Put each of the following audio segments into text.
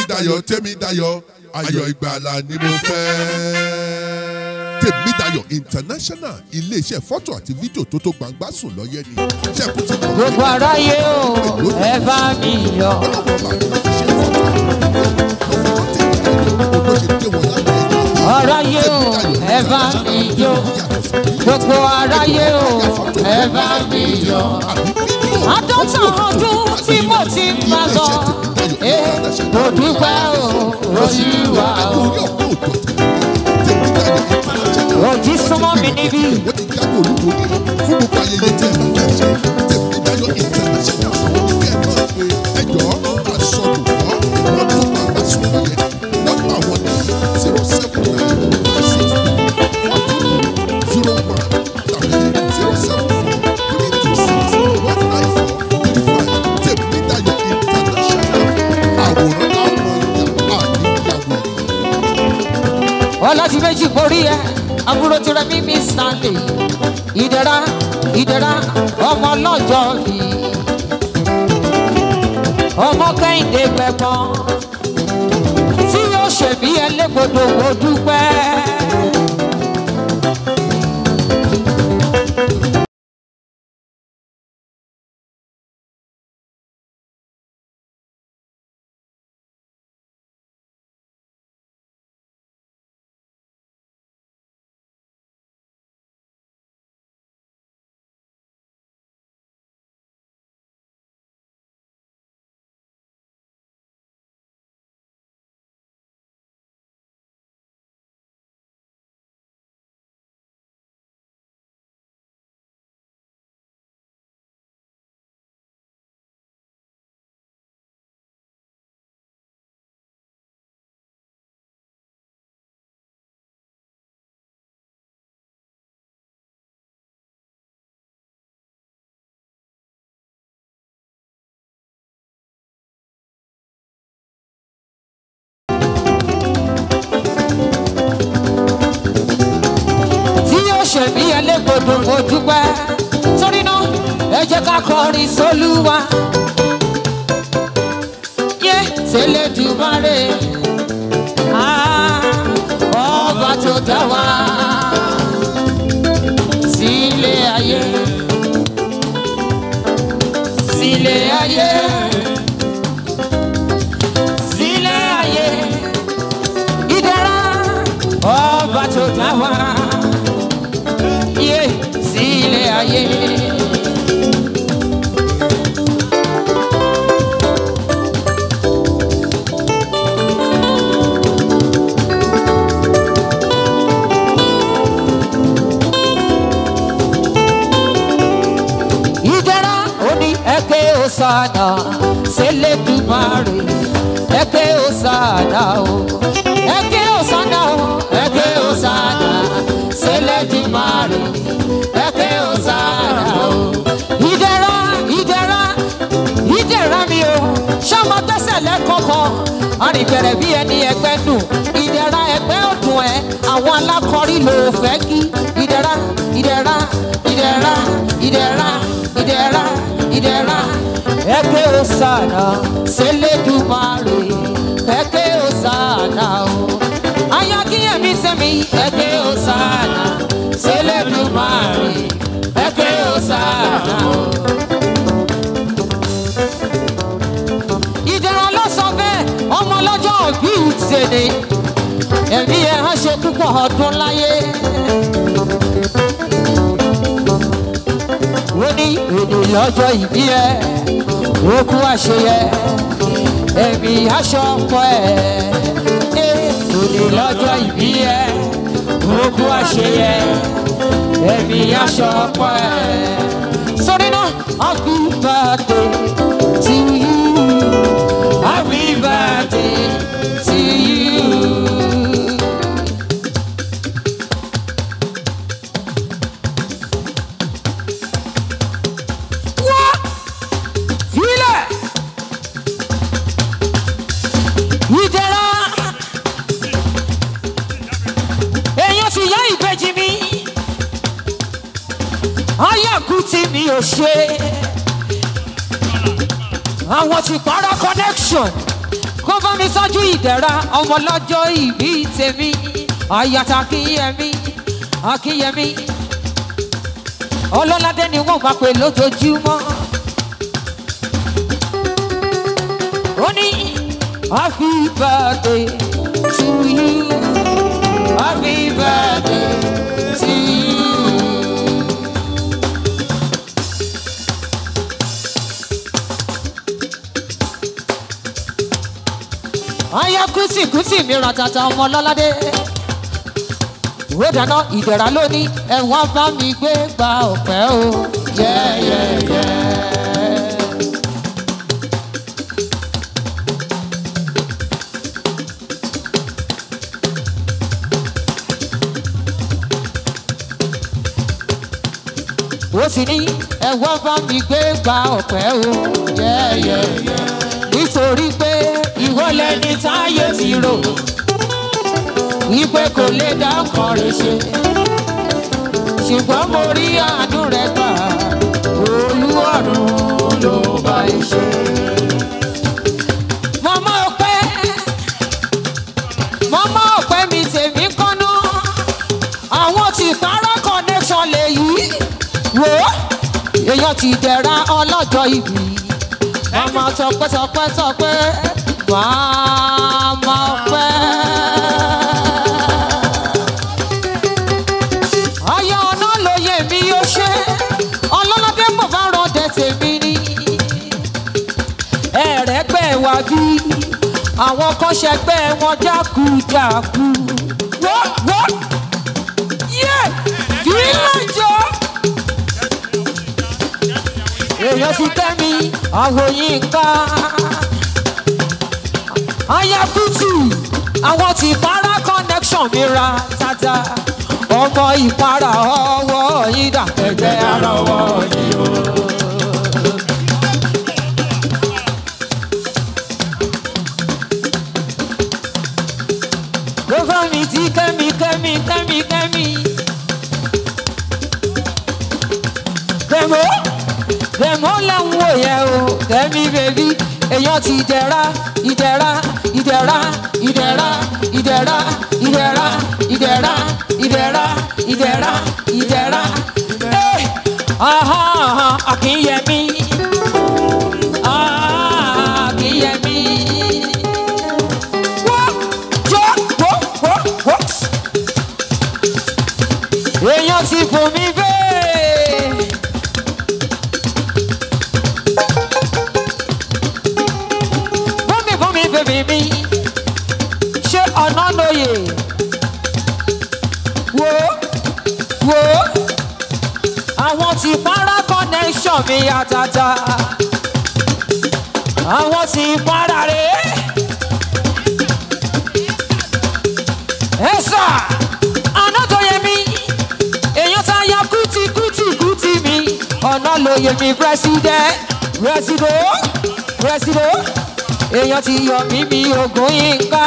tèmídayọ̀ tèmídayọ̀ ayọ̀ ìgbàlà ni mo fẹ́. tèmídayọ̀ international iléeṣẹ́ fọ́tò àti fídíò tó tó gbangba sùn lọ́yẹ́ ni ṣẹ́kù ti mọ̀ gbogbo aráyé o ẹ bá mi yọ. ọlọ́wọ́ bá mi fi ṣe fọ́tò ló fi tó tèmídayọ̀ bó ṣe dé wọn lábẹ́ ẹ̀yọ́. aráyé o ẹ bá mi yọ. gbogbo aráyé o ẹ bá mi yọ. àádọ́ta ọdún tí mo ti ń bá lọ ẹ mo dúpẹ́ o olúwa o. òjì súnmọ́ mi níbí. wọ́n ti jábọ̀ olúborí fún gbogbo ayẹyẹ tí ẹ bá fẹ́ ṣe tèmídayọ̀ international àwọn oníkẹ́ náà pé ẹjọ́ àsọdùn kọ́ wọ́n tó gbangba sùn lọ́yẹ nọ́mbà wọn ní zero seven nine five six three four two zero one tàbí zero seven four three two six one nine four three five tèmídayọ̀ international àwòrán àwọn ìyá àníyàwó ọlọ́tí méjì borí ẹ àbúrò tirẹ̀ mímí stanley ìdẹ̀ra ìdẹ̀ra ọmọ ọlọ́jọ́ bí ọmọ kẹ́hìndé gbẹ̀gbọ́n tí yóò ṣèbí ẹlẹ́gbọ̀dọ̀ mo dúpẹ́. tí yóò ṣèbí ẹlẹ́gbọ̀dọ̀ mo dúpẹ́ torí náà ẹ jẹ́ ká kọrin sólúwa yé tẹ́lẹ̀ dùmarè Ah, ọba tó dá wa sílé ayé sílé ayé sílé ayé ìdára ọba tó dá wa yé sílé ayé. ìdára òní ẹgbẹ́ òsànà sẹlẹ̀dùmarè ẹgbẹ́ òsànà o ẹgbẹ́ òsànà o ẹgbẹ́ òsànà sẹlẹ̀dùmarè ẹgbẹ́ òsànà o ìdára ìdára ìdára mi o ṣọmọ tẹsẹ̀ lẹ́kọ̀ọ̀kan arìnbẹ̀rẹ̀ bí ẹni ẹgbẹ́ nù ìdára ẹgbẹ́ ọ̀dùn ẹ àwọn alákọ̀ọ́rí ló fẹ́ kí ìdára ìdára ìdára ìdára ìdára ìdára ẹgbẹ́ òsànà sẹlẹ̀dùmarè ẹgbẹ́ òsànà o ayakíyèmí sẹ́mi ẹgbẹ́ òsànà sẹlẹ̀dùmarè ẹgbẹ́ òsànà o. ìdára ló sọ bẹ́ẹ̀ ọmọ ọlọ́jọ́ òbí ìtẹ̀lé ẹ̀mí ẹ̀ hàn ṣe púpọ̀ ọdún láyé. ó ní èdè lọ́jọ́ ìbí ẹ̀ òkú àṣeyẹ ẹ̀mí aṣọ ọkọ ẹ̀ èdè lọ́jọ́ ìbí ẹ̀ òkú àṣeyẹ ẹ̀mí aṣọ ọkọ ẹ̀. sórí náà happy birthday to you happy birthday to you. wá filẹ̀ ìdẹ̀ra èèyàn ti yá ìbejì mi ayáku tí mi ò ṣe àwọn ti para connection kó bá mi sọ́jú ìdẹ̀ra ọmọ lọ́jọ́ ìbí tèmi àyàtà akínyẹmí akínyẹmí ọlọ́ládé ni wọ́n máa pè lójoojúmọ́. ó ní happy birthday to you happy birthday to you. aya kùtì kùtì mi ra tata ọmọ lọ́ládé ìwé dáná ìdẹ̀ra lónìí ẹ̀wọ̀n bá mi gbé gba ọ̀pẹ́ o yẹ́yẹ́yẹ́. ó sì ní ẹ̀wọ̀n bá mi gbé gba ọ̀pẹ́ o yẹ́yẹ́yẹ́. nítorí pé ìwọ lẹni táyé ti rò wípé kò lè dá ọkàn rẹ̀ ṣe ṣùgbọ́n mo rí àánú rẹ̀ gbà olúwọ̀run ló bá ẹ ṣe. mọ́mọ́ ọpẹ́ mọ́mọ́ ọpẹ́ mi tèmi kọ́nà àwọn tí para connection lè yí wò ó èèyàn ti dẹ̀ra ọlọ́jọ́ ìbí màmá tọpẹ́ tọpẹ́ tọpẹ́ màmá ọpẹ́. ayé ọ̀nà lóye mi yóò ṣe ọlọ́ládé mọ̀ bá rọ̀dẹ̀ tèmi ni. ẹ̀rẹ́gbẹ́ wa bí àwọn kan ṣẹgbẹ́ wọn jákujàku. wọ́n wọ́n yé kí lójó. èèyàn ti tẹ́ mi àwòyìn nǹkan. aya kùtù àwọn ti para connection mi ra tata ọmọ ìpara ọwọ́ yín dà ẹgbẹ́ ara ọwọ́ yín o. Gbogbo mi ti kẹ́mi kẹ́mi kẹ́mi kẹ́mi. Kẹ̀mọ́ kẹ̀mọ́ lẹ́hìn wò yẹ o kẹ́mi bèbí èèyàn ti dẹ̀ra ìdẹ̀ra ìdẹ̀ra ìdẹ̀ra ìdẹ̀ra ìdẹ̀ra ìdẹ̀ra ìdẹ̀ra ìdẹ̀ra ìdẹ̀ra ẹ̀ aha aha akínyẹmí ah akínyẹmí wọ́ jọ́ wọ́ wọ́ wọ́ èèyàn ti fò mí bẹ́ẹ̀. bọ́mí bọ́mí bèbí mi ṣé ọ̀nà lóye wo wo àwọn tí para connection mi àtàtà àwọn tí para rè é sà ọ̀nà tó yẹ mí èèyàn tá a ya kùtì kùtì kùtì mi ọ̀nà lóye mi president president president èèyàn ti yọ mí bí ogun yín ká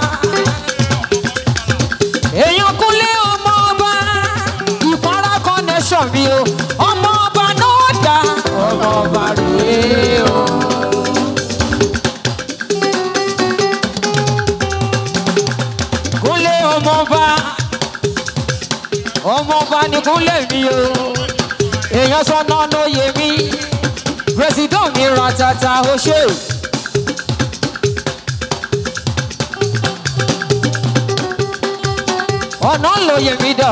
èèyàn kúnlé ọmọ ọba ìpara connection mi o ọmọ ọba náà dá ọmọ ọba rèé o. kúnlé ọmọ ọba ọmọ ọba ni kúnlé mi o èèyàn sọnà lóye mi pírẹsidọ́ọ̀ mi ra tata ó ṣe o. ọ̀nà lóye mi dà.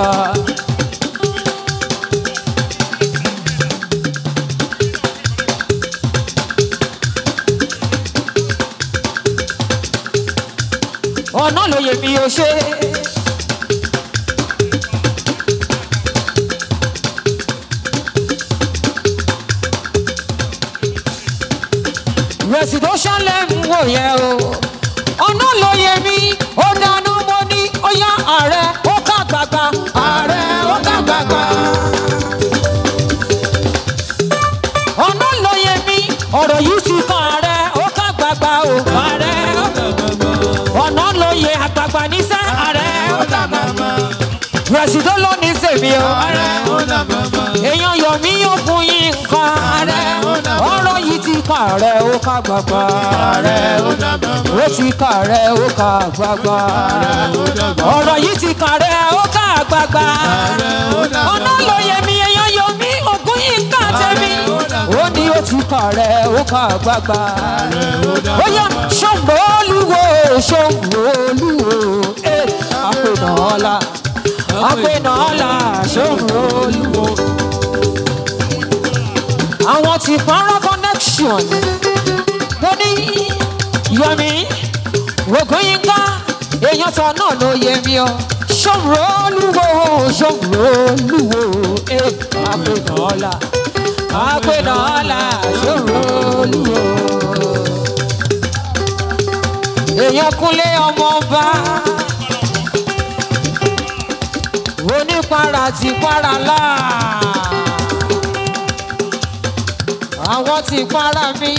ọ̀nà lóye mi ò ṣe. residential lẹ́mú wò yẹ o ọ̀nà lóye mi ó dáná mo ní ó yá ààrẹ ó ká gbàgbà ààrẹ ó ká gbàgbà. ọ̀nà lóye mi ọ̀rọ̀ yìí ti kan ààrẹ ó ká gbàgbà o ààrẹ ó ká gbàgbà. ọ̀nà lóye àgbàgbà níṣẹ́ ààrẹ ó ká gbàgbà. rẹ̀sìdó ló ní sèmi o ààrẹ ó ká gbàgbà. èèyàn yọ̀ mí yóò fún yín nǹkan ààrẹ ọ̀rọ̀ yìí ti kan kàrẹ́ ó ká gbàgbà Ààrẹ ó dàgbà mọ́. ó ti kàrẹ́ ó ká gbàgbà ó dàgbà. ọ̀rọ̀ yìí ti kàrẹ́ ó ká gbàgbà ó dàgbà. ọ̀nà lóye mi èèyàn yọ mí ògùn yìí ń kà tẹ̀mí ó dàgbà. ó ní ó ti kàrẹ́ ó ká gbàgbà ó dàgbà. ó yá ṣòǹbó olúwo ṣòǹbó olúwo ẹ̀ àpènà ọ̀la àpènà ọ̀la ṣòǹbó olúwo àwọn ti pààrọ̀ connection mo ní yọmi rògbòyìnká èèyàn tán náà ló yẹ mi ọ ṣòro olúwo ṣòro olúwo ẹ àpènà ọ̀la àpènà ọ̀la ṣòro olúwo èèyàn kúnlé ọmọ ọba onípara ti para láà àwọn ti para mi.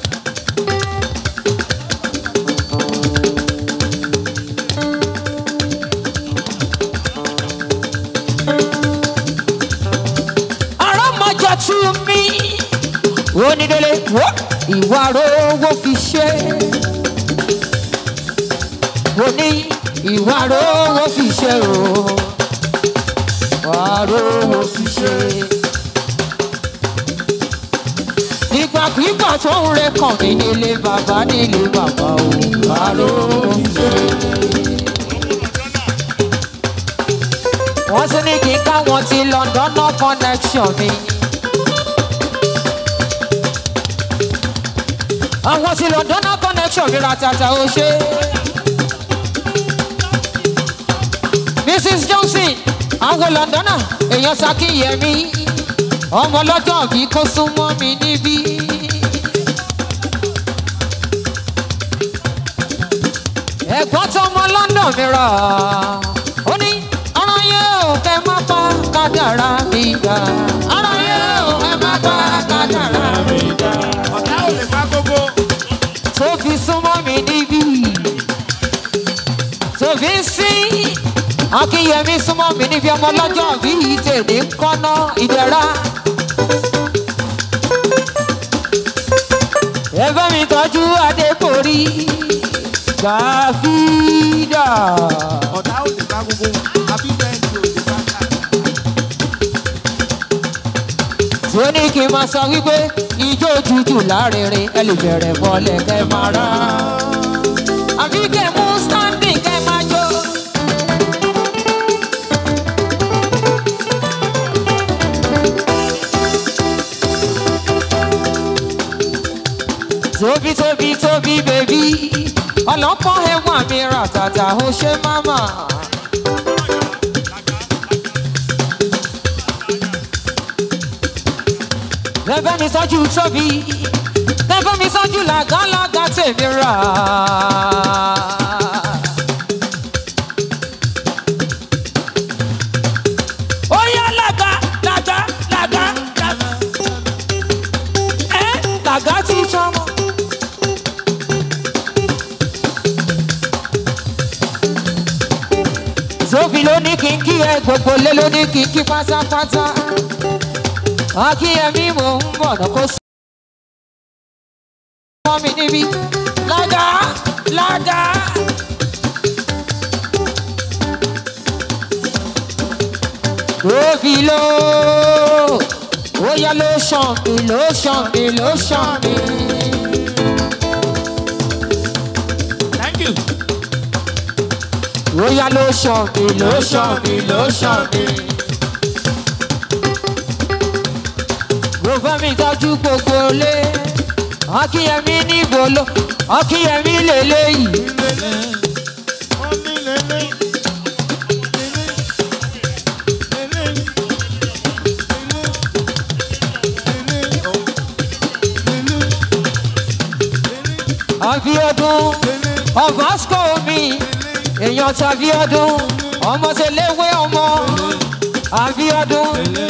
àrọ́mọjọ tú mi. onídélé wo ìwà rówó fi ṣe. mo ní ìwà rówó fi ṣe o. ìwà rówó fi ṣe ìgbàkúgbà tó ń re kàn mí nílé bàbá nílé bàbá o àrò ṣe. wọ́n tún ní kí n káwọn ti london no connection mi. àwọn ti london no connection mi ratata ó ṣe. mrs johnson àwọn londona èèyàn ṣàkíyèmí ọmọ lọ́jọ́ bí kó súnmọ́ mi níbí. ẹ̀gbọ́n tó ọmọ london mi rà ó ní ara yẹ ò kẹ́ má pa kádàrá mi dà ara yẹ ò kẹ́ má pa kádàrá mi dà. ọ̀tá ò lè pa gbogbo. tó fi súnmọ́ mi níbí. tó fi sí akínyẹmí súnmọ́ mi níbi ọmọ lọ́jọ́ bí tèmi ń kọ́ná ìdẹ̀ra. ẹ bá mi tọ́jú adéborí gàfídà. ọ̀tá ò lè pa gbogbo. àbí bẹ́ẹ̀ ni ò lè pa ká. tí ó ní kí n máa sọ wípé ijó jújù lárinrin ẹ lè bẹ̀rẹ̀ bọ́lẹ̀ kẹ́ máa rà. àbí kẹ́ mú standing kẹ́ máa jó. tóbi tóbi tóbi bèbí ọlọ́pọ̀ ẹ̀wọ̀n mi rà tàtà ó ṣe máma. lẹ́fẹ́ mi sọ́jú tóbi lẹ́fẹ́ mi sọ́jú làgálàgá tèmi rà. ó yá làgá làgá làgá làgá ẹ làgá ti sọmọ. tóbi ló ní kí n kí ẹ gbogbo lé ló ní kí n kí pátápátá akíyẹmí mò ń bọ̀ náà kó sí. wọ́n mi níbí lága lága. tóbi ló ó yá ló ṣàn mí ló ṣàn mí ló ṣàn mí. thank you. ó yá ló ṣàn mí ló ṣàn mí ló ṣàn mí. mo fẹ́ mi tọ́jú gbogbo lé akínyẹmí níbo ló akínyẹmí lélẹ́yìí. abiodun ọbaṣkọ mi èèyàn tàbí ọdún ọmọ tẹlẹwé ọmọ abiodun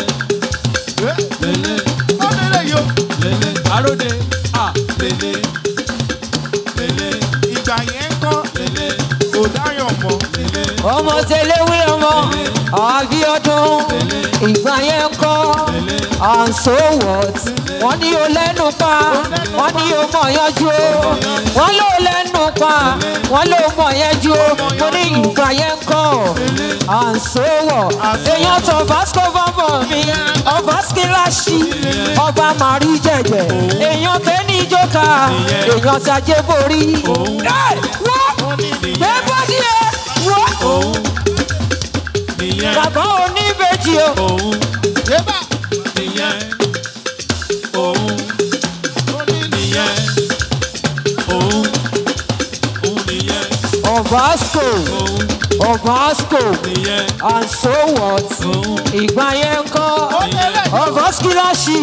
Àròdé, à, lèlè, lèlè, ìgbà yẹn ń kọ́, lèlè, kò dáyọ̀ mọ́, lèlè, ọmọ tẹlẹwé ọmọ abiodun lèlè, ìgbà yẹn kọ́ and so what wọ́n ní o lẹ́nu pa wọ́n ní o mọ̀ yanjú o wọ́n ló lẹ́nu pa wọ́n ló mọ̀ yanjú o mo ní ìgbà yẹn kọ́ and so what èèyàn tó vasco bọ́bọ̀ mi ọba skilashi ọba mari jẹjẹ èèyàn tẹ́ni jókà èèyàn tajé borí Ẹ́, wọ́n gbé bọ́dí ẹ̀ wọ́n òun nìyẹn bàbá oníbejì o. òun nìyẹn òun nìyẹn òun òun nìyẹn Obasco, òun Obasco, nìyẹn and so what? òun Ìgbà yẹn ń kọ́ Obaskilashi,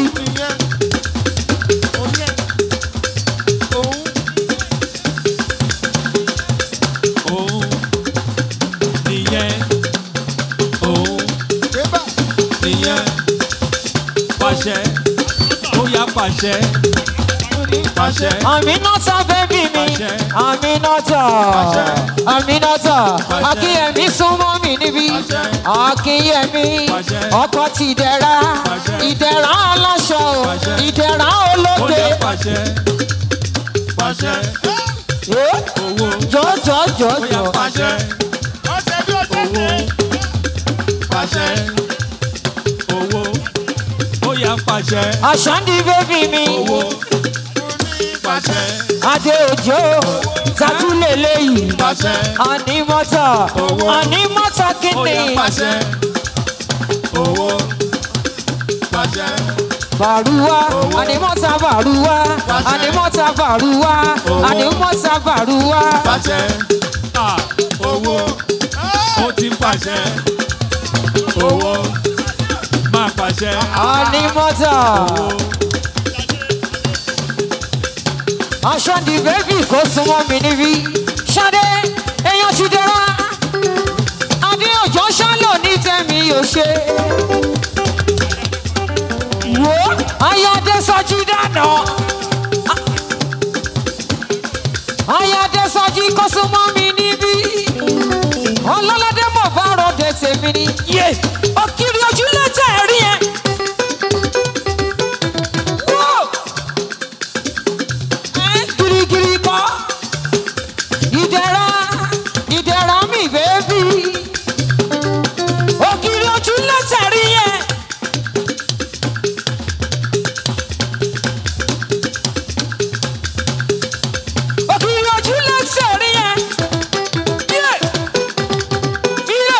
òun nìyẹn òun nìyẹn pàṣẹ ó yá pàṣẹ pàṣẹ Aminata bẹ́bí mi, Pàṣẹ. Aminata, Pàṣẹ. Aminata, Pàṣẹ. Akínyẹmí súnmọ́ mi níbí, Pàṣẹ. Akínyẹmí, Pàṣẹ. ọkọ̀ ti dẹ̀ra, Pàṣẹ. ìdẹ̀ra aláṣọ, o, Pàṣẹ. ìdẹ̀ra ó olóde. yá pàṣẹ pàṣẹ Eh, owó Jọ jọ jọ ó yá jọ. pàṣẹ owó pàṣẹ owó ó yá pàṣẹ Àṣàndí bẹ́bí mi. owó pàṣẹ adé òjò tatúlẹ̀ lẹ́yìn pàṣẹ ànímọ́tà Owó. ànímọ́tà ó kìíní yá pàṣẹ owó pàṣẹ bàrúwá Owó. ànímọ́tà bàrúwá Pàṣẹ. ànímọ́tà bàrúwá Owó. ànímọ́tà bàrúwá pàṣẹ à owó ó ti pàṣẹ owó máa pàṣẹ ànímọ́tà owó aṣọ́ndì bẹ́bí kò súnmọ́ mi níbí ṣadé èèyàn ti dẹ́ra adé òjò ṣálò ní tẹ̀mí yóò ṣe. wo ayáde sọjí dáná ayáde sọjí kò súnmọ́ mi níbí ọlọ́ládé mọ̀ bá rọ̀dẹ̀ tèmi ni yé òkìrì ojúlé tẹ̀ rí ẹ. Whoa! girigiri kọ ìdẹ̀ra ìdẹ̀ra mi bẹ́ẹ̀bì ògiri ojú lẹ́tẹ̀rí yẹn. ògiri ojú lẹ́tẹ̀rí yẹn. Yé! Yé!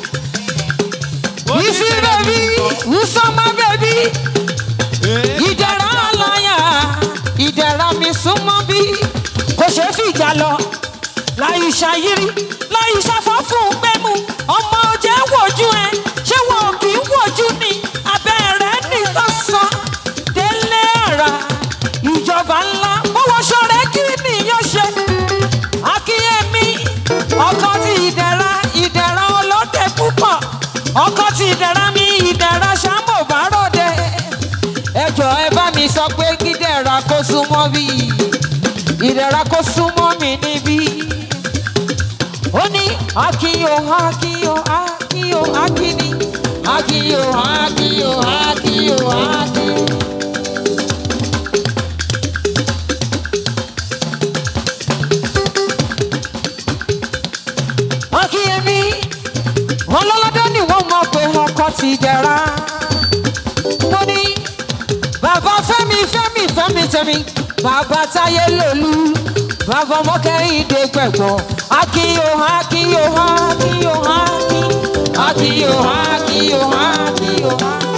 Isi bẹ́ẹ̀bì, Usama bẹ́ẹ̀bì ìdẹ̀ra aláya ìdẹ̀ra mi súnmọ́ bí kò ṣe fìjà lọ láì ṣàyírí láì ṣàfọ́fún gbẹ́mu ọmọ òjẹ́ wojú ẹ ṣé wọn kì í wojú ni abẹ́rẹ́ nìkan san délé ara ìjọba ńlá bọ́wọ́sọ rẹ kí nìyẹn ṣe akínyẹmí ọkọ ti ìdẹ̀ra ìdẹ̀ra ọlọ́dẹ púpọ̀ ọkọ ti ìdẹ̀ra mi ìdẹ̀ra ṣàmò bá ròde ẹjọ ẹ bá mi sọ pé kídẹ̀ra kó súnmọ́ bí ìdẹ̀ra kó súnmọ́ mi níbí ó ní akínyó akínyó akínyó akíní akínyó akínyó akínyó akíní. akínyẹmí wọn lọ́lọ́dọ́ ni wọ́n mọ̀ pé ọkọ ti dẹ̀ra mo ní bàbá fẹ́mi fẹ́mi fẹ́mi tẹ̀mí bàbá táyé lòlú bàbá ọmọkẹ́hìndé gbẹ̀gbọ́n akíyó akíyó akíyó akíyó akíyó akíyó akíyó.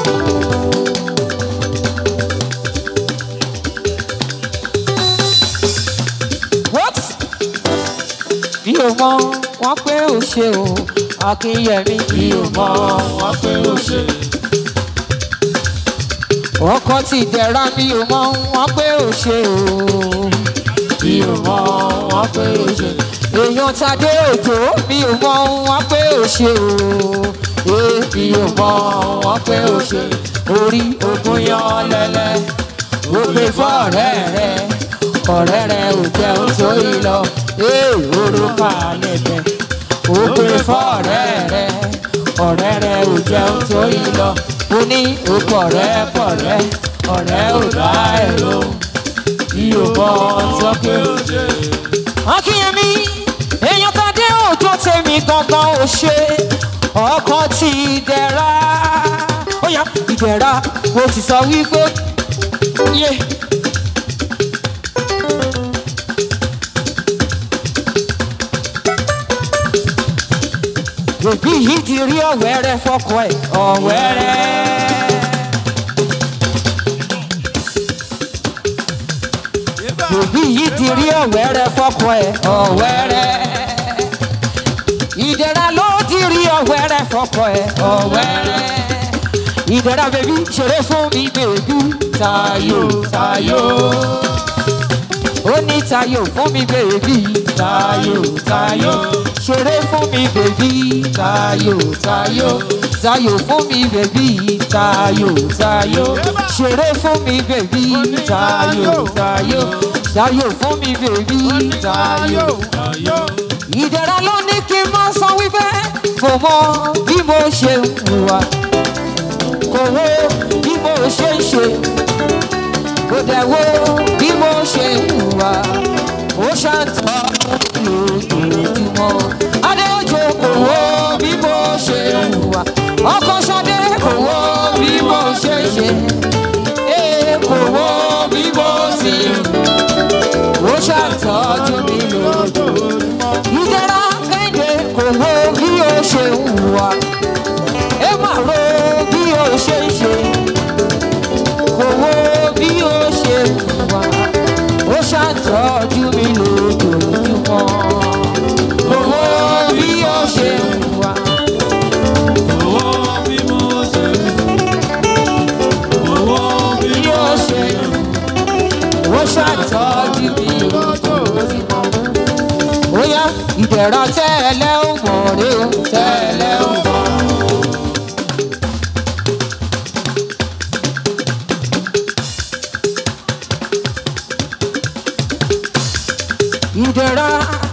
What? bí o mọ wọn pé o ṣe o akínyẹmí bí o mọ wọn pé o ṣe ọkọ ti dẹ̀ra mi ò mọ wọn pé ò ṣe o mi ò mọ wọn pé ò ṣe èèyàn tadé òjò mi ò mọ wọn pé ò ṣe o ee mi ò mọ wọn pé ò ṣe orí ogun yan lẹlẹ ó gbé fọ̀rẹ́ rẹ ọ̀rẹ́ rẹ ò jẹun tó yìí lọ ee orúkọ àlẹbẹ ó gbé fọ̀rẹ́ rẹ ọ̀rẹ́ rẹ ò jẹun tó yí lọ mo ní o pọ̀rẹ́ pọ̀rẹ́ ọ̀rẹ́ ò dá ẹ̀ ló bí o bọ́ sọ́kè. akínyẹmí èèyàn tàdé òjò tèmi gangan ò ṣe ọkàn ti dẹ̀ra ó yá ìdẹ̀ra mo ti sọ wípé yé. òbí yìí ti rí ọ̀wẹ́rẹ́ fọkọ ẹ̀ ọ̀wẹ́rẹ́. òbí yìí ti rí ọ̀wẹ́rẹ́ fọkọ ẹ̀ ọ̀wẹ́rẹ́. ìdẹ̀ra ló ti rí ọ̀wẹ́rẹ́ fọkọ ẹ̀ ọ̀wẹ́rẹ́. ìdẹ̀ra bèbí ṣeré fún mi bèbí tayo tayo. ó ní tayo fún mi bèbí tayo tayo. ṣeré fún mi bèbí tayo tayo. tayo fún mi bèbí tayo tayo. ṣeré fún mi bèbí tayo tayo. tayo fún mi bèbí tayo. ìdẹ̀ra ló ní kí n máa san wípé kò mọ bí mo ṣe ń hùwà kò wo bí mo ṣe ń ṣe kò dẹ̀ wo bí mo ṣe ń hùwà ó ṣàǹtọ́ lójoojúmọ́ adéjọ́ kò wo bí mo ṣe ń hùwà ọkọ̀ ṣadé kò wo bí mo ṣe ń ṣe ee kò wo bí mo ti ń ó ṣàtọ́jú mi lójoojúmọ́ ìdẹ́ra kéde kò wo bí ó ṣe ń hùwà ẹ má ro bí ó ṣe ń ṣe kò wo bí ó ṣe ń hùwà ó ṣàtọ́jú mi lójoojúmọ́ kò wo bí ó ṣe ń hùwà bí ó ṣe ń hùwà ó ṣàtọ́jú mi lójoojúmọ́ ó yá ìdẹ̀ra tẹ́lẹ̀ ó mọ̀ rí o tẹ́lẹ̀ ó mọ̀. ìdẹ̀ra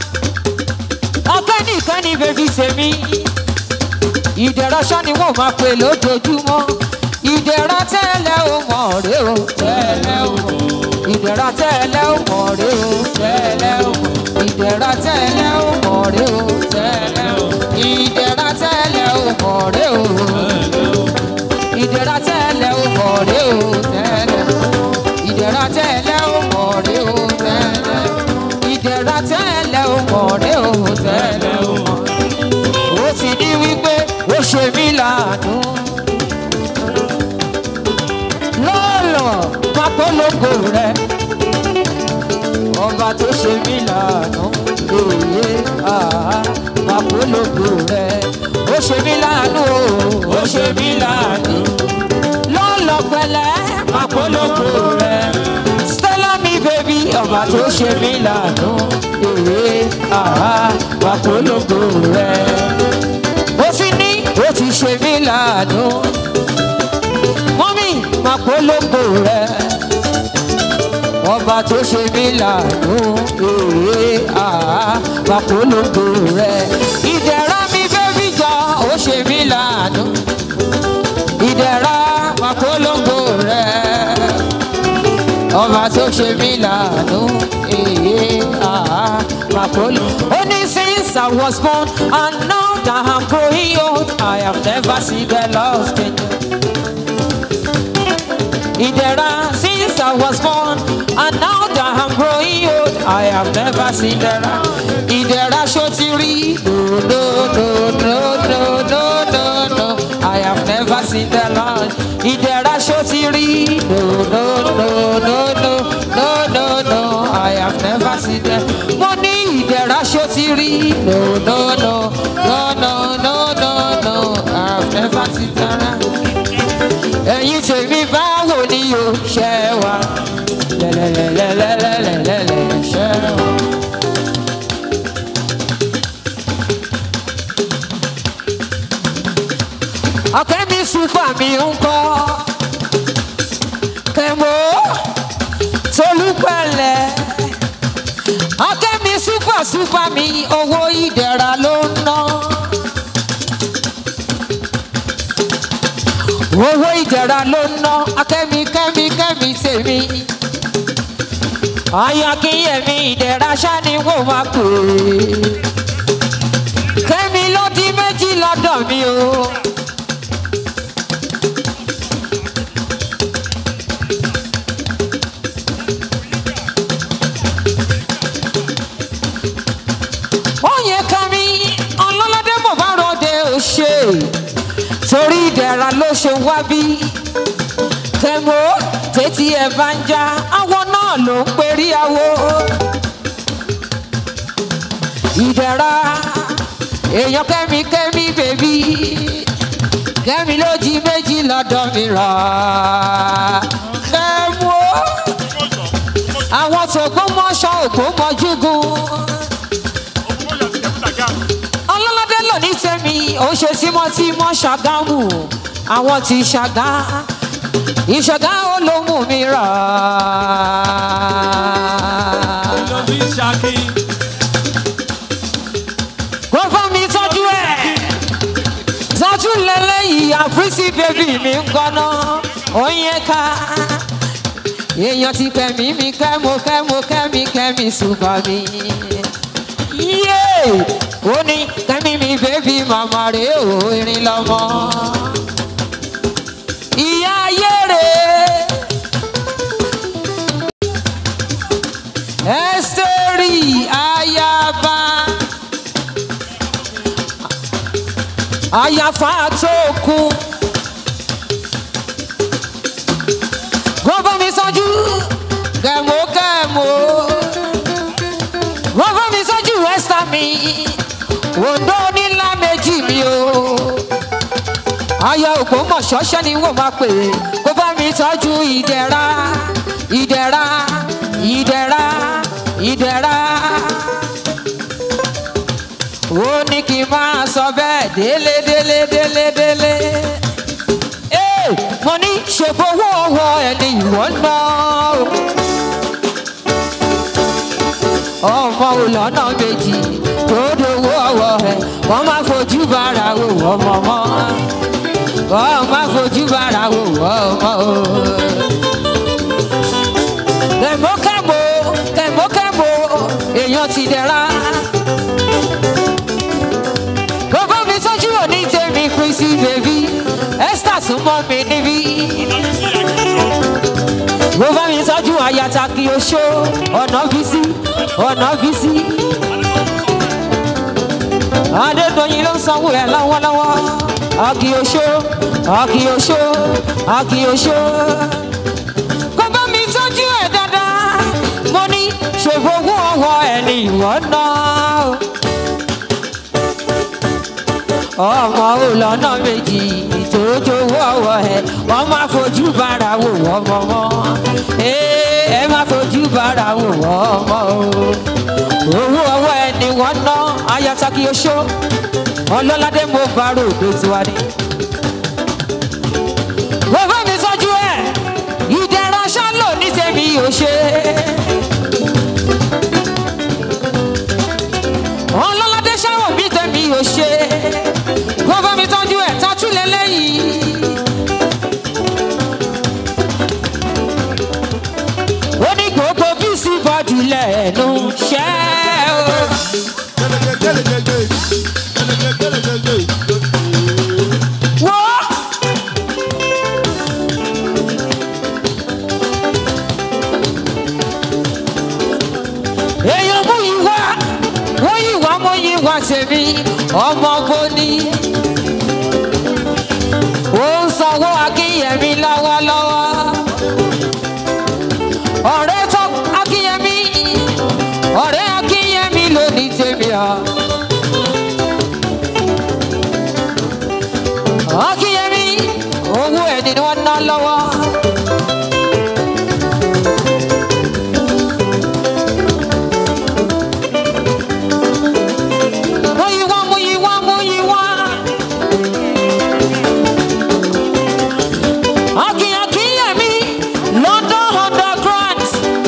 ọpẹ́ nìkan ni bèbí tèmi ìdẹ̀ra ṣá ni wọ́n máa pè lójoojúmọ́ ìdẹ̀ra tẹ́lẹ̀ ó mọ̀ rí o tẹ́lẹ̀ ó mọ̀ ìdẹ̀ra tẹ́lẹ̀ ó mọ̀ rí o tẹ́lẹ̀ ó mọ̀ ìdẹ̀ra tẹ́lẹ̀ ó mọ̀ rí o tẹ́lẹ̀ ó ìdẹ̀ra tẹ́lẹ̀ ó mọ̀ rí o ìdẹ̀ra tẹ́lẹ̀ ó mọ̀ rí o tẹ́lẹ̀ ìdẹ̀ra tẹ́lẹ̀ ó mọ̀ rí o tẹ́lẹ̀ ìdẹ̀ra tẹ́lẹ̀ ó mọ̀ rí o tẹ́lẹ̀ ó mọ̀ ó ti ní wípé ó ṣe mí láàánú lọ́lọ́ pápólógo rẹ̀ ọba tó ṣe mí láàánú èyí àá pápólógo rẹ̀ ó ṣe mí láàánú o ó ṣe mí láàánú lọ́lọ́ pẹ̀lẹ́ pápólógo rẹ̀ stella mi bèbí ọba tó ṣe mí láàánú èyí àá pápólógo rẹ̀ ó ti ní ó ti ṣe mí láàánú mọ́mí máa polongo rẹ̀ ọba tó ṣe mí láàánú èé àá máa polongo rẹ̀ ìdẹ̀ra mi bẹ́bí jọ ó ṣe mí láàánú ìdẹ̀ra máa polongo rẹ̀ ọba tó ṣe mí láàánú èé àá máa polongo. ó ní since I was born and now that I'm growing old I have never seen the lost in you. Ìdẹ̀ra since I was born and now that I'm growing old I have never seen Ìdẹ̀ra. Ìdẹ̀ra ṣó ti rí no no no no no no no no I have never seen the Lord. Ìdẹ̀ra ṣó ti rí no no no no no no no no I have never seen the Mo ní ìdẹ̀ra ṣó ti rí no no no no no no no no I have never seen the Lord ẹ̀yin tèmi báwo ni o ṣe wá lẹ́lẹ́lẹ́lẹ́lẹ́lẹ́lẹ́lẹ́ ṣe wá. ọ̀kẹ́ mi súpà mi ń kọ́ kẹ́mọ́ tolúpẹ̀lẹ̀ ọ̀kẹ́ mi súpà súpà mi owó ìdẹ̀ra ló ń ná. owó ìjẹ̀ra ló ń ná akẹ́mi kẹ́mi kẹ́mi tèmi ayakínyẹ̀mí ìdẹ̀ra ṣáni wò máa pè é kẹ́mi ló di méjì lọ́dọ̀ mi o. Oyè kẹ́mi ọlọ́ládé mọ̀ bá ròde òṣè torí ìdẹ̀ra ló ṣe wá bí kẹ́mo tètè ẹ̀ bá ń já àwọn náà ló ń perí awo ìdẹ̀ra èèyàn kẹ́mi kẹ́mi bèbí kẹ́mi ló jí méjì lọ́dọ̀ mi rà kẹ́mo àwọn tògbómọṣọ ògbómọjúgun ọlọ́ládé lò ní tèmi ó ṣe tímọ́tímọ́ ṣàgámù àwọn ti ṣàgá ìṣàgá olómù mi rà. lójú ìṣàkí. kó fún mi tọ́jú ẹ̀ tọ́jú lẹ́lẹ́yìí àfírísì bébì mi ń kọ́nà oyin ká èèyàn ti kẹ́mi mi kẹ́mo kẹ́mo kẹ́mi kẹ́mi ṣùgbọ́n mi. yé ó ní kẹ́mi mi bébì màmá rè ó irin lọ́mọ. ìyá ayé rè ẹ́sítẹ́rì ayaba. àyàfà tó kú. Gbogbo mi sọ́jú kẹ̀mó kẹ̀mó. Gbogbo mi sọ́jú rẹ́sítà mi. Òǹdó nílá méjì mi o. Ayọ̀ ògbómọ̀ ṣọ́ṣẹ́ ni wọ́n máa pè é. Kó bá mi tọ́jú ìdẹ̀ra, ìdẹ̀ra, ìdẹ̀ra, ìdẹ̀ra ó ní kí n máa sọ bẹ́ẹ̀ délé délé délé délé. ee mo ní ṣèbówó ọwọ́ ẹni ìwọ ná o. ọmọ olọ́nà méjì tó dowó ọwọ́ ẹ̀ wọ́n máa fojú bára wò ọmọ mọ́ wọ́n máa fojú bára wò ọmọ o. kẹ̀mọ́kẹ̀mọ́ kẹ̀mọ́kẹ̀mọ́ èèyàn ti dẹ̀ra bàbá mi sọ́jú òní tèmi Chrissy bèbí Esther súnmọ́ mi níbí. bàbá mi sọ́jú àyàtà kí o ṣó ọ̀nà bísí ọ̀nà bísí. Adédọ̀yìn ló ń sanwó ẹ̀ lọ́wọ́lọ́wọ́ àkì oṣó àkì oṣó àkì oṣó. bàbá mi sọ́jú ẹ̀ dáadáa mo ní ṣèfowó ọwọ́ ẹ̀ ní ìwọ náà ọmọ olọ́nà méjì ìtòjòwò ọwọ́ ẹ wọ́n máa fojú bára wò wọ́n mọ́ wọn ẹ máa fojú bára wò wọ́n mọ́ o owó ọwọ́ ẹ ni wọ́n ná ayataki oṣó ọlọ́ládé mo bá ròdo tiwa ni. bàbá mi sọ́jú ẹ̀ ìdẹ̀ra ṣálò ní tèmi ò ṣe. ọlọ́ládé ṣáwọ̀ bí tèmi ò ṣe wọ́n bá mi tọ́jú ẹ̀ tọ́jú lélẹ́yìí. ó ní gbogbo bísí bọ́dù lẹ́nu ṣẹ́ o. wọ́n. èèyàn mú ìwà wọ́n yìí wá mú ìwà tèmi ọmọ bóni ó ń sanwó akínyẹmí lọ́wọ́lọ́wọ́ ọ̀rẹ́ tó akínyẹmí ọ̀rẹ́ akínyẹmí ló ní tèmi ọ̀ akínyẹmí owó ẹni ni wọ́n ná lọ́wọ́. Múyìwá, múyìwá, múyìwá. Akin Akinyemi, London underground.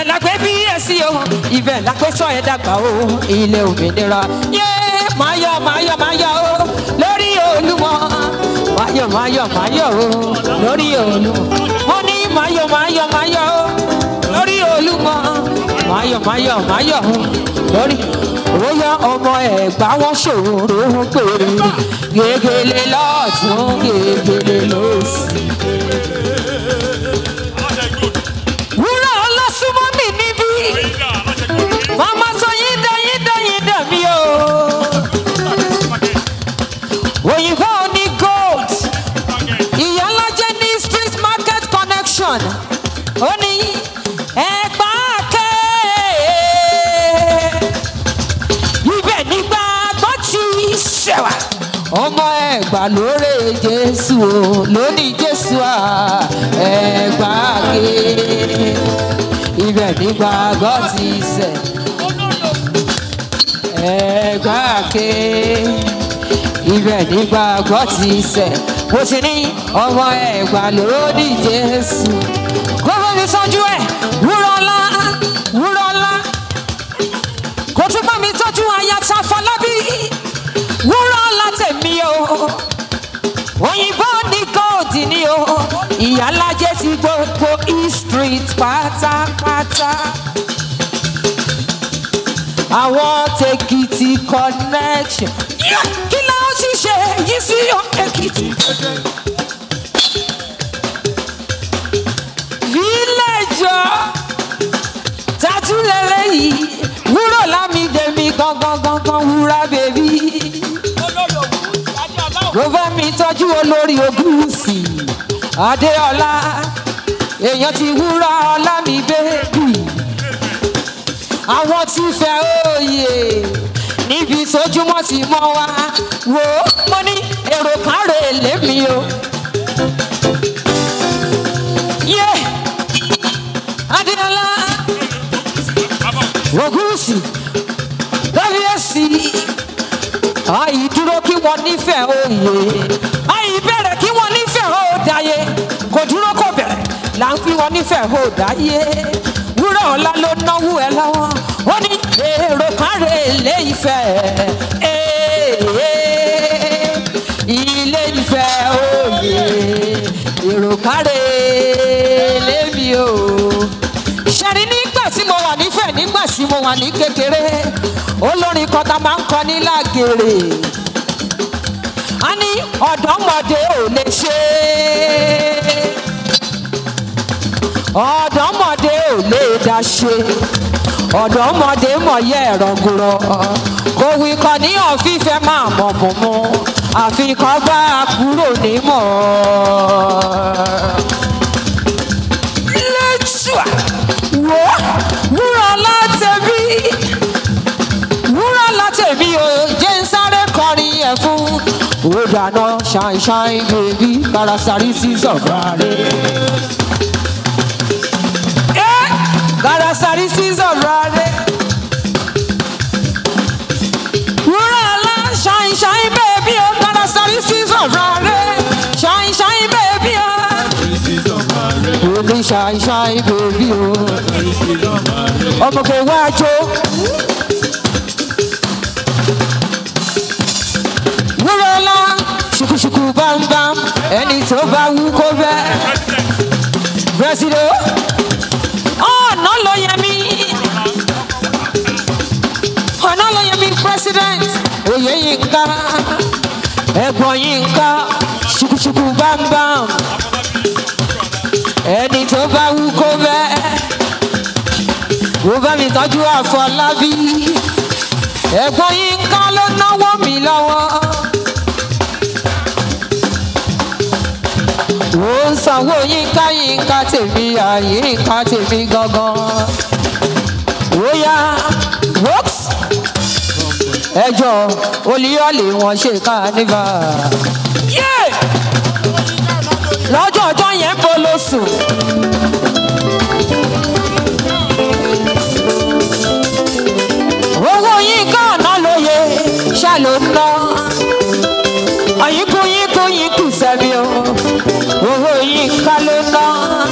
ibẹ̀ la gbé bí ẹ sí o ibẹ̀ la gbé sọ ẹ dàgbà o ilé òmìnira yé máyọ̀ máyọ̀ máyọ̀ o lórí olúmọ máyọ̀ máyọ̀ máyọ̀ o lórí olúmọ mo ní máyọ̀ máyọ̀ máyọ̀ o lórí olúmọ máyọ̀ máyọ̀ máyọ̀ o lórí bóyá ọmọ ẹ̀gbá wọn ṣòro péré gègèlè lọ́ọ̀tún gègèlè lọ́sì. wúrà ọlọ́sùnmọ́ mi níbí màmá sọ yín dá yín dá yín dá mi o òyìnbó ní gold ìyálàjẹ ní street market connection ó ní ẹgbà ké ibẹ̀ nígbà gbọ́ ti ṣẹ̀wà ọmọ ẹgbà lóore jésù o lónìí jésù à ẹgbà ké ibẹ̀ nígbà gbọ́ ti ṣẹ̀ ẹgbà ké ibẹ̀ nígbà gbọ́ ti ṣẹ̀ mo ti ní ọmọ ẹgbà lónìí jésù gbogbo mi sọ́jú ẹ̀ wúrọ̀lá wúrọ̀lá kò tún bá mi tọ́jú ayata fọlábí wúrọ̀lá tèmi o òyìnbó ní góòdì ni o ìyálàjẹ ti gbogbo east street pátápátá àwọn tèkìtì connection Yeah, kí la ó ti ṣe yìí sí èkìtì. village tatu lélẹ́yìí wúrọ̀ lámìdé mi gangan gangan wúrà bèbí. ló bá mi tọ́jú olórí ogúnùsì adéọlá èèyàn ti wúrà ọlá mi bèbí. àwọn tí fẹ́ òye níbi tójúmọ́ ti mọ́ wa wò ó mo ní èrò kan rè lémi o. yé adéọlá ogunsi kábíyèsí àyè dúró kí wọ́n nífẹ̀ẹ́ òye àyè bẹ̀rẹ̀ kí wọ́n nífẹ̀ẹ́ òdáyé kò dúró kò bẹ̀rẹ̀ là ń fi wọ́n nífẹ̀ẹ́ òdáyé wúrà ọ̀la ló náwó ẹ lọ́wọ́ ó ní èrò kan rè lé ìfẹ́ ilé ìfẹ́ òye èrò kan rè lébi o ṣẹ́ni nígbà tí mo wà nífẹ̀ẹ́ nígbà tí mo wà ní kékeré olórin kan tá a máa ń kọ ní lágèrè a ní ọ̀dọ́mọdé ò lè ṣe é ọ̀dọ́mọdé ò lè dá ṣe ọ̀dọ́mọdé mọ̀yẹ́ ẹ̀rọ gùrọ̀ kò wí kan ní ọ̀fífẹ́ máa mọ̀ mọ̀ mọ́ àfikàn bá a kúrò nímọ̀ lẹ́tùà wò wúrà látẹ̀bí wúrà látẹ̀bí o jẹ́ ń sáré kọrin ẹ̀ fún ó dáná ṣàìṣàì bèbí karasari sí sọ̀rọ̀ rẹ̀. karasari sí sọ̀rọ̀ rẹ̀. ṣàìṣàì bèbí o ọmọkè wájú. wúrọ̀lá ṣùkùṣùkù bámbám ẹni tó bá wú kó bẹ́ẹ̀. Presido. ọ̀nà ló yẹ mí ọ̀nà ló yẹ mí president oyè yínká ẹ̀gbọ́n yínká ṣùkùṣùkù bámbám ẹni tó bá wú kó bẹ́ẹ̀ wò bá mi tọ́jú àfọlábí ẹ̀gbọ́n yínká ló náwó mi lọ́wọ́. ó ń sanwó yínká yínká tèmi àyínká tèmi gangan. ó yá whoops ẹjọ́ olíyọ̀lì wọn ṣe kánífà. Yeah! lọ́jọ́ ọjọ́ yẹn bó ló sùn. owó yínká ọ̀nà lóye ṣá ló ń ná. ọ̀yìnkù yínkù yínkù sẹ́mi o owó yínká ló ná.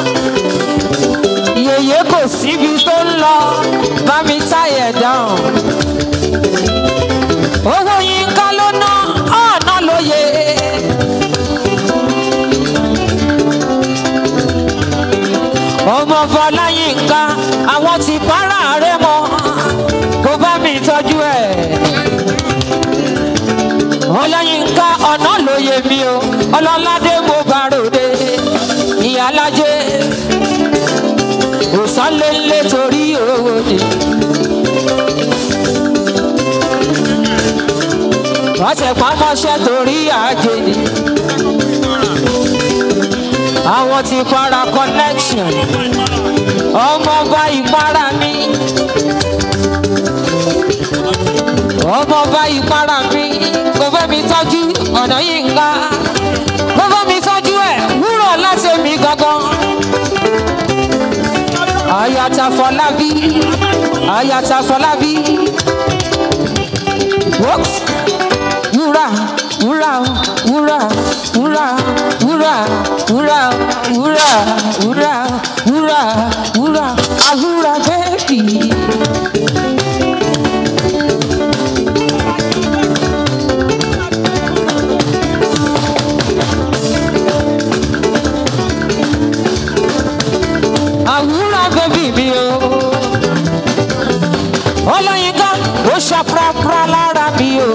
yèyé kò síbi tó ń lọ bá mi táyẹ̀ dáhùn. owó yínká ló ná ọ̀nà lóye. ọmọ fọláyínká àwọn ti para rẹ mọ kó bá mi tọjú ẹ ọláyínká ọ̀nà lóye mi o ọlọ́ládé mo bá ròde ìyálájé òsánlélé torí owó ni. wọ́n tẹ̀ pamọ́ṣẹ́ torí àjè ni àwọn ti para connection ọmọọba ìpara mi ọmọọba ìpara mi kò fẹ́ mi tọ́jú ọ̀nà yìí ń ga kò fẹ́ mi tọ́jú ẹ̀ wúrọ̀ láti mi gangan ayata fọlábí ayata fọlábí whoops wúrà wúrà wúrà wúrà wúrà wúrà wúrà wúrà wúrà wúrà àwúrà bẹ́ẹ̀bì. àwúrà bẹ́ẹ̀bì mi o ọlọ́yinka ó ṣàprápra lára mi o.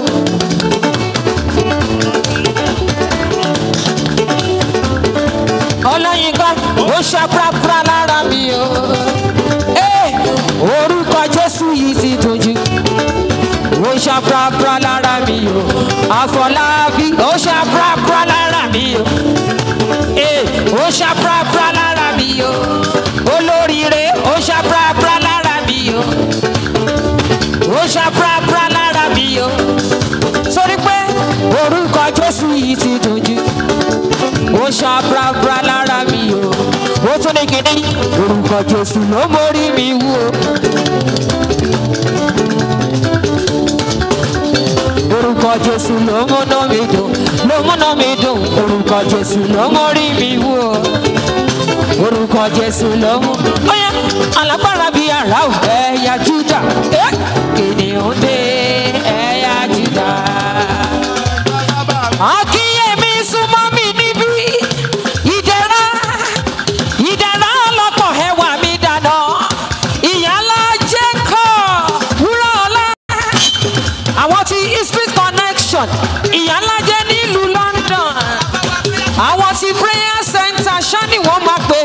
ọlọ́yinka ó ṣàprápra lára mi o. Ee, orúkọ jésù yìí ti dùn jù ó ṣàprápra lára mi o. àfọlábí ó ṣàprápra lára mi o. Ee, ó ṣàprápra lára mi o. olóríire ó ṣàprápra lára mi o. ó ṣàprápra lára mi o. sórí pé orúkọ jésù yìí ti dùn jù ó ṣàprápra lára mi o ó tún ní kíní orúkọ jésù ló mórí mi wú o. orúkọ jésù ló múná mi dùn ló múná mi dùn orúkọ jésù ló mórí mi wú o. orúkọ jésù ló mú. ó yẹ alágbára bíi ara ò ẹ̀yà júdà ẹ̀ kìnìún dé ẹ̀yà júdà. akínyẹmí súnmọ́ mi níbí ìdẹ̀ra ìdẹ̀ra ọlọ́pọ̀ ẹwà mi dáná ìyálà jẹ́kọ̀ wúrà ọlá àwọn ti street connection ìyálà jẹ́ nílùú london àwọn ti prayer center ṣáni wọ́n máa pè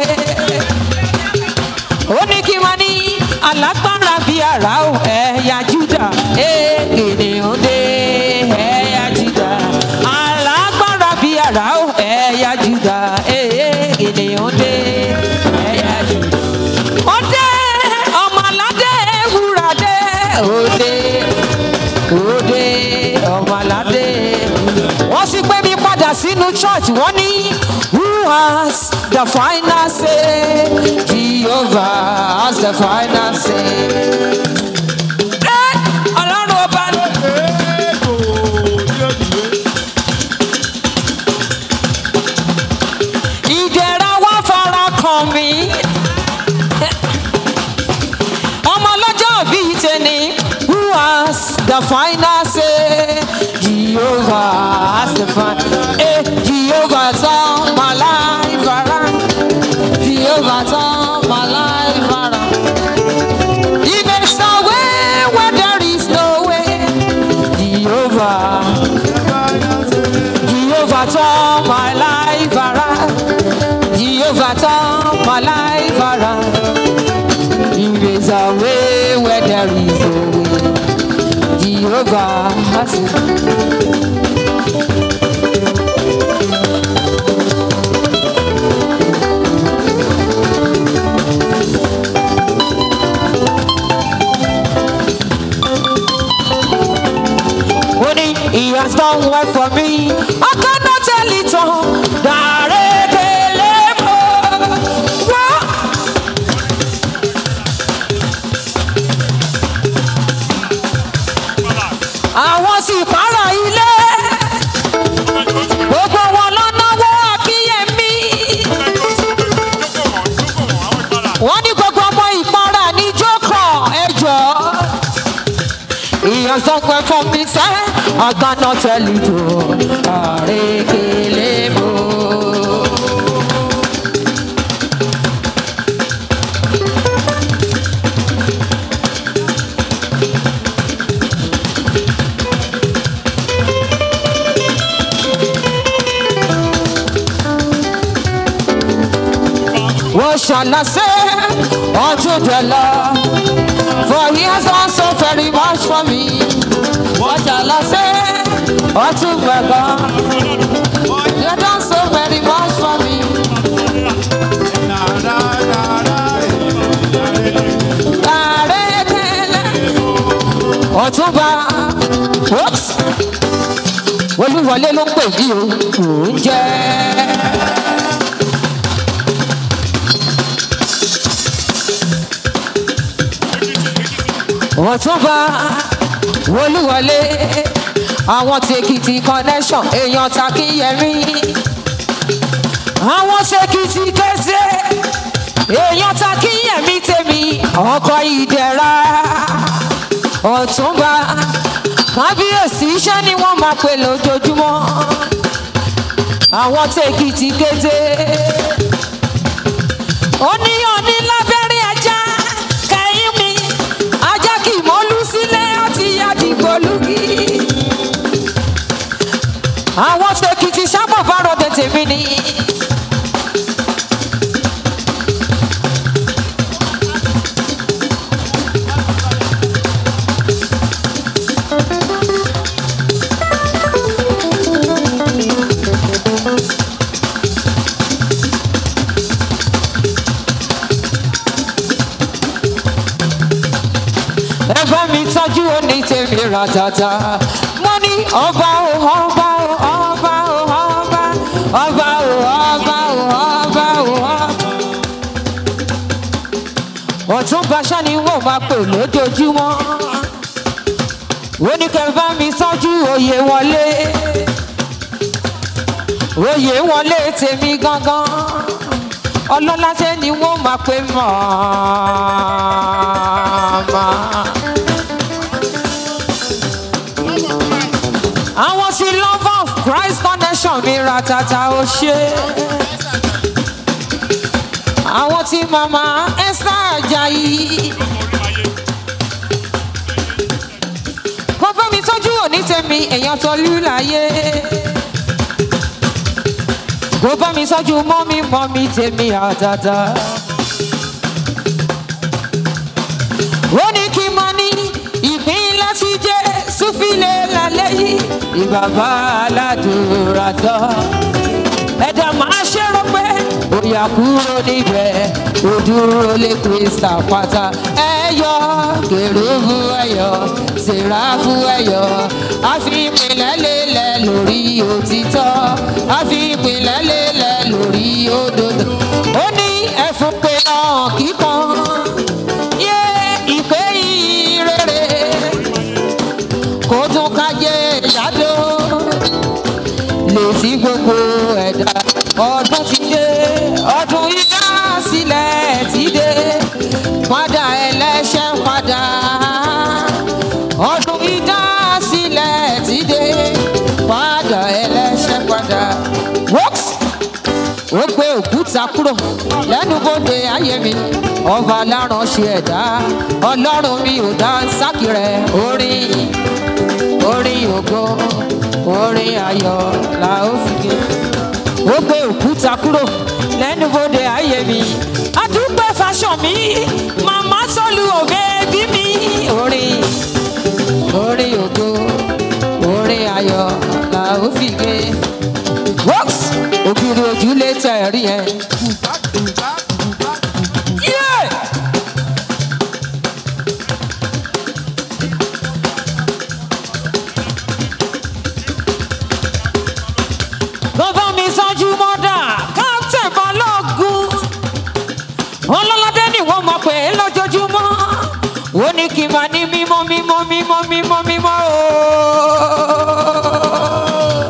é ó ní kí wọ́n ní alágbára bíi ara ò ẹ̀yà júdà èkìnnìún dé ẹ̀yà júdà alágbára bíi ara ò ẹ̀yà júdà èkìnnìún dé ẹ̀yà júdà. ọdẹ ọmọ aládé wúrà dé òde òde ọmọ aládé wọ́n sì pé mi padà sínú church wọ́n ní who has the final say jehovah has the final say. Ẹ́, ọlọ́run ọba ní. ìdẹ̀ra wá fara kàn mí a final say. Jehovah has the final. Eh, Jehovah turn my life around. Jehovah turn my life around. He makes a way where there is no way. Jehovah, Jehovah turn my life around. Jehovah turn my life around. He makes a way where there is no way. Jehovah has When he, he has done well for me, I cannot tell it all. Darekelemo. Wá. àwọn sì para ilé gbogbo wọn lọ náwó akíyèmí wọn ní gbogbo ọmọ ìpara ní jókòó ẹjọ ìyànsọpẹ fún mi sẹ ọgánà tẹlẹ tó àrékélé mọ. What shall I say unto the Lord? For he has done so very much for me. What shall I say unto my God? He has done so very much for me. Àrékélé ọ̀túnba whoops olúwọlé ló ń pè mí o kò ń jẹ́. ọ̀túnba olúwọlé àwọn tèkìtì connection èèyàn takíyẹmí àwọn tèkìtì kẹsẹ èèyàn takíyẹmí tèmi ọkọ ìdẹ̀ra ọ̀túnba kábíyèsí iṣẹ́ ni wọ́n máa pè lójoojúmọ́ àwọn tèkìtì kété oníyàn ní lábẹ́rẹ́ ajá kẹ́yìn mi ajá kì í mọ́lú sílẹ̀ àti àdìgbòlùkì. àwọn tèkìtì sábà bá rọdẹ tèmi ni. ẹ bá mi tọ́jú òní tèmi ratata. mo ní ọba o ọba o ọba o ọba ọba o ọba o ọba o ọba. ọ̀tún baṣá ni wọ́n máa pè lójoojúmọ́. ó ní kẹ́ bá mi tọ́jú òye wọlé. òye wọlé tèmi gangan ọlọ́lá ṣe ni wọ́n máa pè mọ́ọ́mọ́. àwọn tí love of christ connection mi ra tata ó ṣe. àwọn tí mama esther ajayi. kó bá mi tọ́jú òní tèmi èèyàn tó lù láyé. kó bá mi tọ́jú mọ́mí mọ́mí tèmi àtàtà. ó ní kí n máa ní ìpín láti jẹ́ súfìlẹ̀ lálẹ́ yìí ìbàbá aládùúrà tán. ẹ̀dá máa ṣèrò pé bóyá kúrò níbẹ̀ ó dúró lé krista pátá. ẹyọ kèrúbù ẹyọ sèráfù ẹyọ àfi ìpìlẹ̀ lélẹ̀ lórí òtítọ́ àfi ìpìlẹ̀ lélẹ̀ lórí òdodo. ó ní ẹ̀fún pé náà kíkan yé ìpè ìrere kó tún kájé ìyádó lè sí gbogbo ẹ̀dá ọdún ti dé ọdún ìdá sílẹ̀ ti dé padà ẹlẹ́ṣẹ̀ padà ọdún ìdá òkúta kúrò lẹ́nu bóde ayé mi ọba aláránṣẹ́ ẹ̀dá ọlọ́run mi ò dá sákì rẹ̀ orin orin ògo orin ayọ̀ la ó fi gé ó gbé òkúta kúrò lẹ́nu bóde ayé mi àdúgbò fashion mi màmá sọ́lù òbẹ́ bí mi orin orin ògo orin ayọ̀ la ó fi gé wọ́ks ògiri ojúlé tẹ̀ rí yẹn. Yeah! bàbá mi sanjú mọ́dà káńtẹ̀ balógun ọlọ́ládé ni wọ́n mọ̀ pé lójoojúmọ́ ó ní kí n máa ní mímọ́ mímọ́ mímọ́ mímọ́ mímọ́ ooo.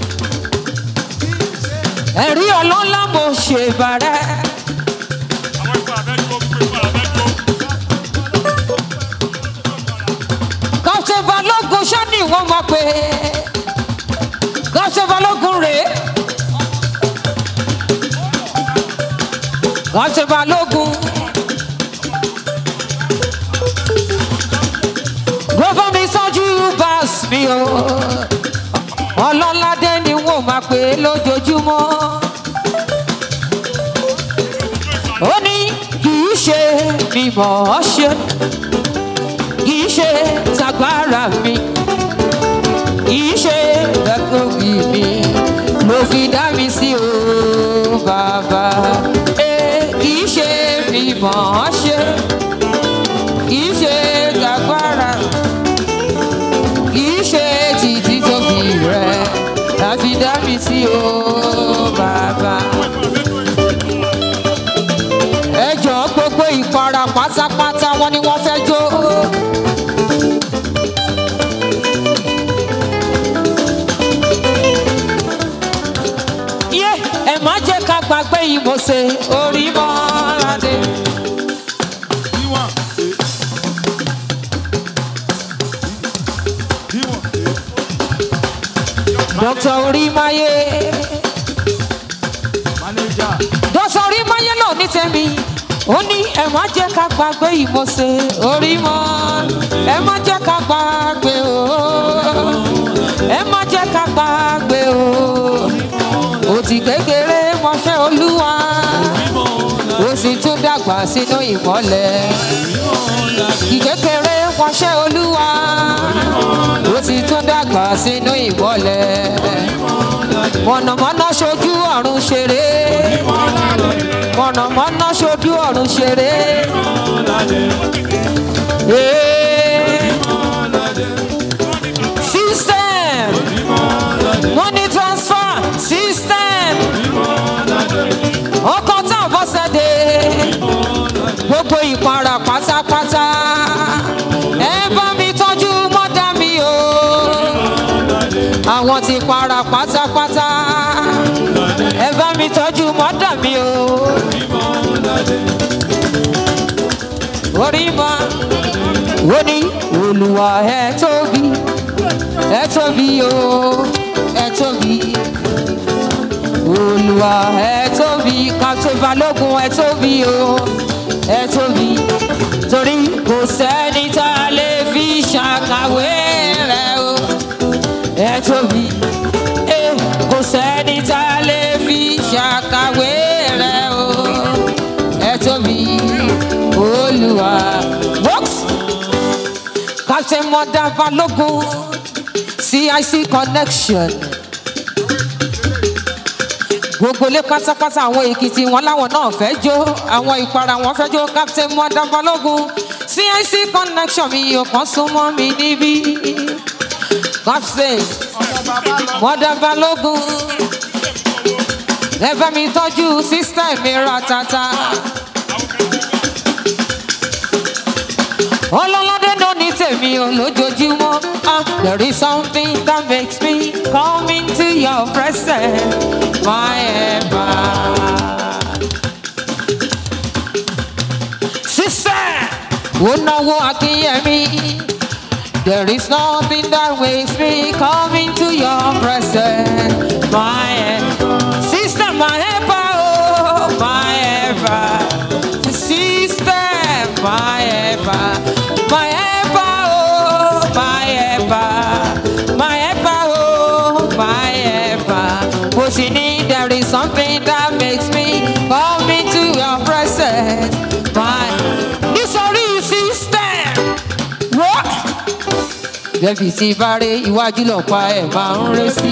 ẹ̀rí ọlọ́lá mo ṣe bàrẹ́. káńtẹ̀ balógun ṣáni wọ́n mọ̀ pé káńtẹ̀ balógun rèé. káńtẹ̀ balógun. gbogbo mi sọ́jú bas mi o ọlọ́ládé ni wọ́n máa pè é lójoojúmọ́ ó ní kì í ṣe mi mọ̀ ọ́ ṣe kì í ṣe tagbára mi kì í ṣe gbẹ́gbẹ́gbì mi ló fi dá mi sí o bàbá Eh, kì í ṣe mi mọ̀ ọ́ ṣe kì í ṣe tagbára kì í ṣe títí tóbi rẹ láfi dá mi sí o bàbá. ẹ jọ gbogbo ìpara pátápátá wọn ni wọn fẹ́ jó. yé ẹ má jẹ́ ká gbàgbé ìmọ̀ọ́sẹ̀ orí mọ́ládé. dókítà orímáyé dókítà orímáyé náà ní tẹ̀mí ó ní ẹ má jẹ́ ká gbàgbé ìmọ̀ọ́sẹ̀ orí mọ́ ẹ má jẹ́ ká gbàgbé o ẹ má jẹ́ ká gbàgbé o òtí kékeré mọṣẹ́ olúwa ó sì tún dàgbà sínú ìmọ́lẹ̀ ìkékeré mọṣẹ́ olúwa ó sì tún dàgbà sínú ìmọ́lẹ̀ mọ̀nàmọ́ná ṣojú ọ̀run ṣeré mọ̀nàmọ́ná ṣojú ọ̀run ṣeré. Ee. System money transfer system ọkọ̀ tá a bọ́ sẹ́dẹ̀ gbogbo ìpara pátápátá ẹ bá mi tọ́jú mọ́dà mi o àwọn ti para pátápátá ẹ bá mi tọ́jú mọ́dà mi o orí mọ́ ó ní olùwà ẹ tóbi ẹ tóbi o ẹ tóbi olùwà ẹ tóbi kàtó balógun ẹ tóbi o ẹ tóbi torí kò sẹ́ni tá a lè fi ṣàkàwé rẹ o ẹ tóbi ẹ kò sẹ́ni tá a lè fi ṣàkàwé rẹ o ẹ tóbi olùwà works captain mọdà balógun cic connection gbogbo ilé pátápátá àwọn èkìtì wọn láwọn náà fẹ́ jó àwọn ìpara wọn fẹ́ jó captain mọdà balógun cic connection mi ò kàn súnmọ́ mi níbí captain mọdà balógun ẹ bá mi tọ́jú sísítà mi ra tata. ọlọ́ládé náà ní tèmi ò lójoojúmọ́ ah there is something that makes me come into your presence my ever. sísẹ́ ó náwó akínyẹmí there is nothing that makes me come into your presence my ever. sísẹ́ my ever oh mo sì ní there is something that makes me come into your presence. My nítorí system. What? Bẹ́bí tí bá rí iwájú lọ́pàá ẹ̀ máa ń ré sí.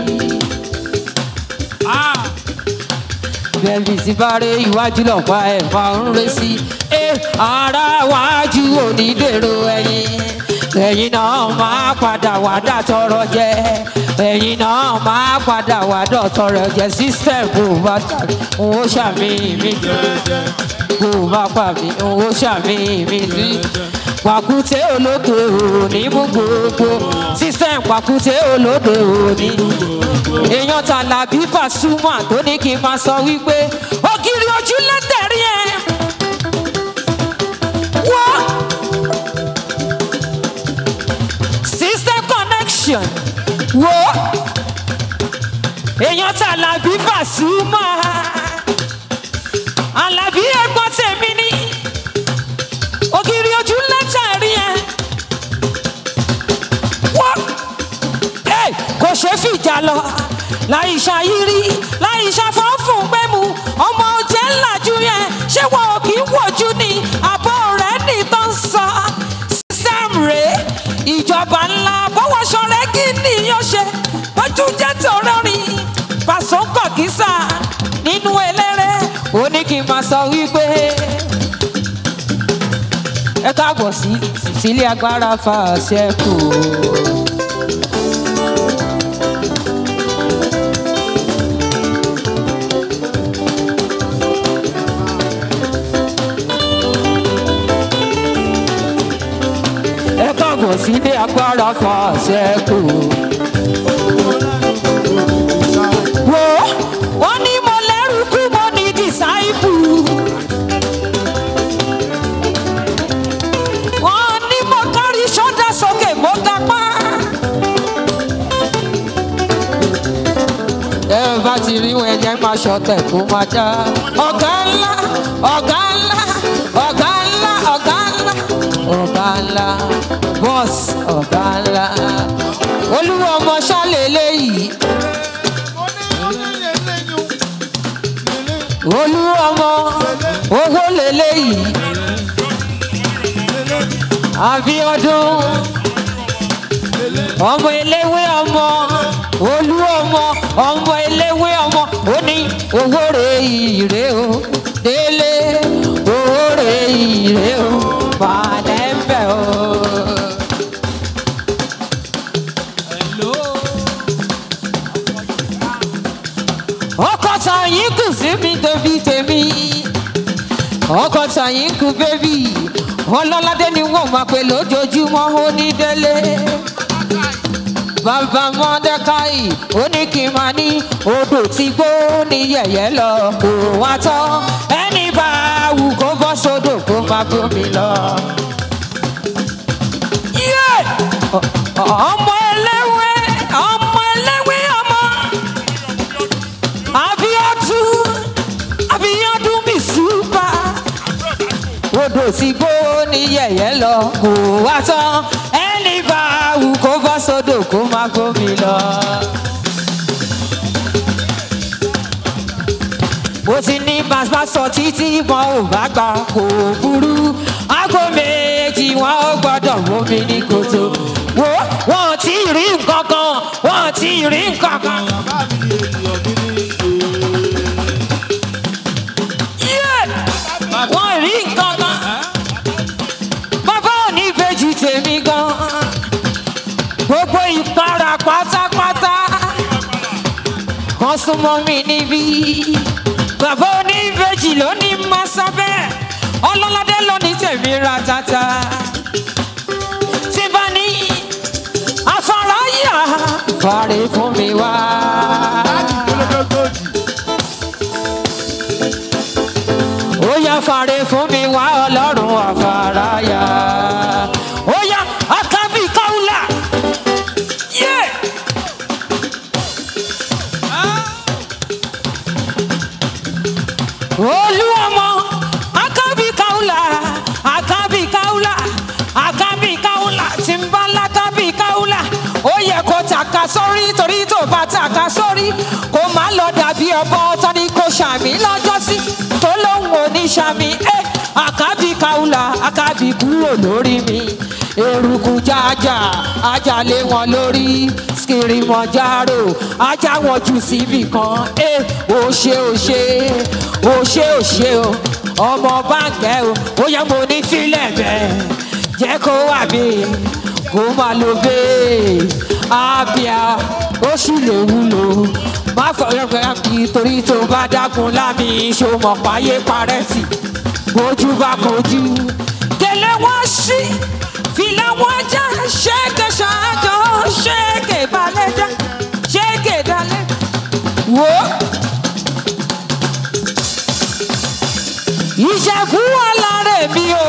Ah, Bẹ́bí tí bá rí iwájú lọ́pàá ẹ̀ máa ń ré sí. Ẹ ara wájú onídèrò ẹ̀yìn. Ẹ̀yin náà máa padà wá dàtọ̀rọ̀ jẹ. Ẹ̀yin náà máa padà wá dọ̀tọ̀rọ̀ jẹ. System kò bá tàbí òun ó ṣàmì mi kò bá pa mí òun ó ṣàmì mi sí. Pàkúté olóde òní mú gbogbo. System pàkúté olóde òní. Èèyàn tàlàbí Pasuma tó ní kí n máa sọ wípé ògiri ojú lẹ́tẹ̀rí ẹ̀. Wọ́n. System connection. Wo. Èèyàn tàlàbí Pasuma. Àlàbí ẹ̀gbọ́n tèmi ní. Ògiri ojú lẹ́tẹ̀rí ẹ̀. Wọ́n ẹ kò ṣe fìjà lọ láì ṣàyírí láì ṣàfọ́fún gbẹ́mu ọmọ ọjẹ́ ńlájú yẹn ṣé wọn ò kí ń wòjú ni àbọ̀ rẹ̀ ní tó ń sọ sísẹ́m rèé ìjọba ńlá bọ́wọ́sọ rẹ̀ kí nìyàn ṣe bójú jẹ́ tòrọ́rin pàṣọ kọ̀kísà nínú eléré ó ní kí n máa sọ wípé ẹ káàbọ̀ sí sílé agbára fàṣẹ kù. ẹ káàbọ̀ sílé agbára fàṣẹ kù. wo wọ́n ní mo lẹ́rù kú mo ní dìsáìpù. wọ́n ní mo kárí ṣọ́dá sókè mo gapá. ẹ bá ti rí wọn ẹyẹ máa ṣọtẹ kó máa já. ọ̀gá ńlá ọ̀gá ńlá ọ̀gá ńlá ọ̀gá ńlá ọ̀gá ńlá bọ́ọ̀sì ọ̀gá ńlá. olúwa ọmọ ṣálẹ̀ eléyìí olúwa ọmọ owó lélẹ́yìí àbíọdún ọmọ eléwé ọmọ olú ọmọ ọmọ eléwé ọmọ ó ní owó rè ìrè o délé owó rè ìrè o balẹ̀ ń bẹ̀ o. hello. ọkọ̀ tàyín kù sí mi tóbi tèmi ọkọ̀ tàyín kù bébì ọlọ́ládé ni wọ́n máa pè lójoojúmọ́ ó ní délé bàbá mọ́dẹ́káì ó ní kí n máa ní odò tí gbó ní yẹ̀yẹ́ lọ kó wá tán ẹni bá wù kó bọ́ sódò kó máa bómi lọ. Yé! Ọ- ọmọ eléwé ọmọ eléwé ọmọ abiodun abiodun mi súpà odò tí gbó ní yẹ̀yẹ́ lọ kó wá tán ẹni bá wù kó bọ́ sódò kó má gómi lọ. mo ti ní bàbá sọ títí wọn ò bá gbà kó burú aago méjì wọn ò gbọdọ̀ mómi ní kòtò wo wọn ò tí ì rí nǹkan kan wọn ò tí ì rí nǹkan kan. bàbá mi ènìyàn mi ní Yeah! wọn ò rí nǹkan kan. bàbá ò ní ìbejì tèmi gan. gbogbo ìpara pátápátá kan súnmọ́ mi níbí. bàbá ò ní ìbejì ló ní máa sọ bẹ́ẹ̀ ọlọ́ládé ló ní tèmi ra tata. tí bá ní afárayà fàárẹ̀ fún mi wá. olódógójì. ó yá fàre fún mi wá ọlọ́run àfàráyà ó yá akábí káwùlà yé olúwọmọ akábí káwùlà akábí káwùlà akábí káwùlà tí ń bá lákábí káwùlà ó yẹ kó tàka sórí torí tó bá tàka sórí kó má ọ̀bọ tani kò ṣàmì lọ́jọ́sí tó lóun ò ní ṣàmì ẹ́ àkábì kaula àkábì kúrò lórí mi eruku jájà ajá lé wọn lórí skirimọjaro ajá wọn jù síbì kan ẹ ò ṣe ò ṣe ò ṣe ò ṣe o ọmọ báńkẹ́ o ó yẹ mo ní fílẹ̀ bẹ́ẹ̀ jẹ́ kó wà mí kó má lo bẹ́ẹ̀ àbíà ó sì lè wúlò má fọyọ́ pé àbí torí tó bá dákun lámì ìṣòmọ̀ páyé parẹ́tì bójú bá kojú gèlè wọn sí fìlà wọn já ṣéèkè ṣáájọ ṣéèkè balẹ̀já ṣéèkè dalẹ̀ wò ó. ìjẹ̀bú ọ̀làrẹ̀ mi o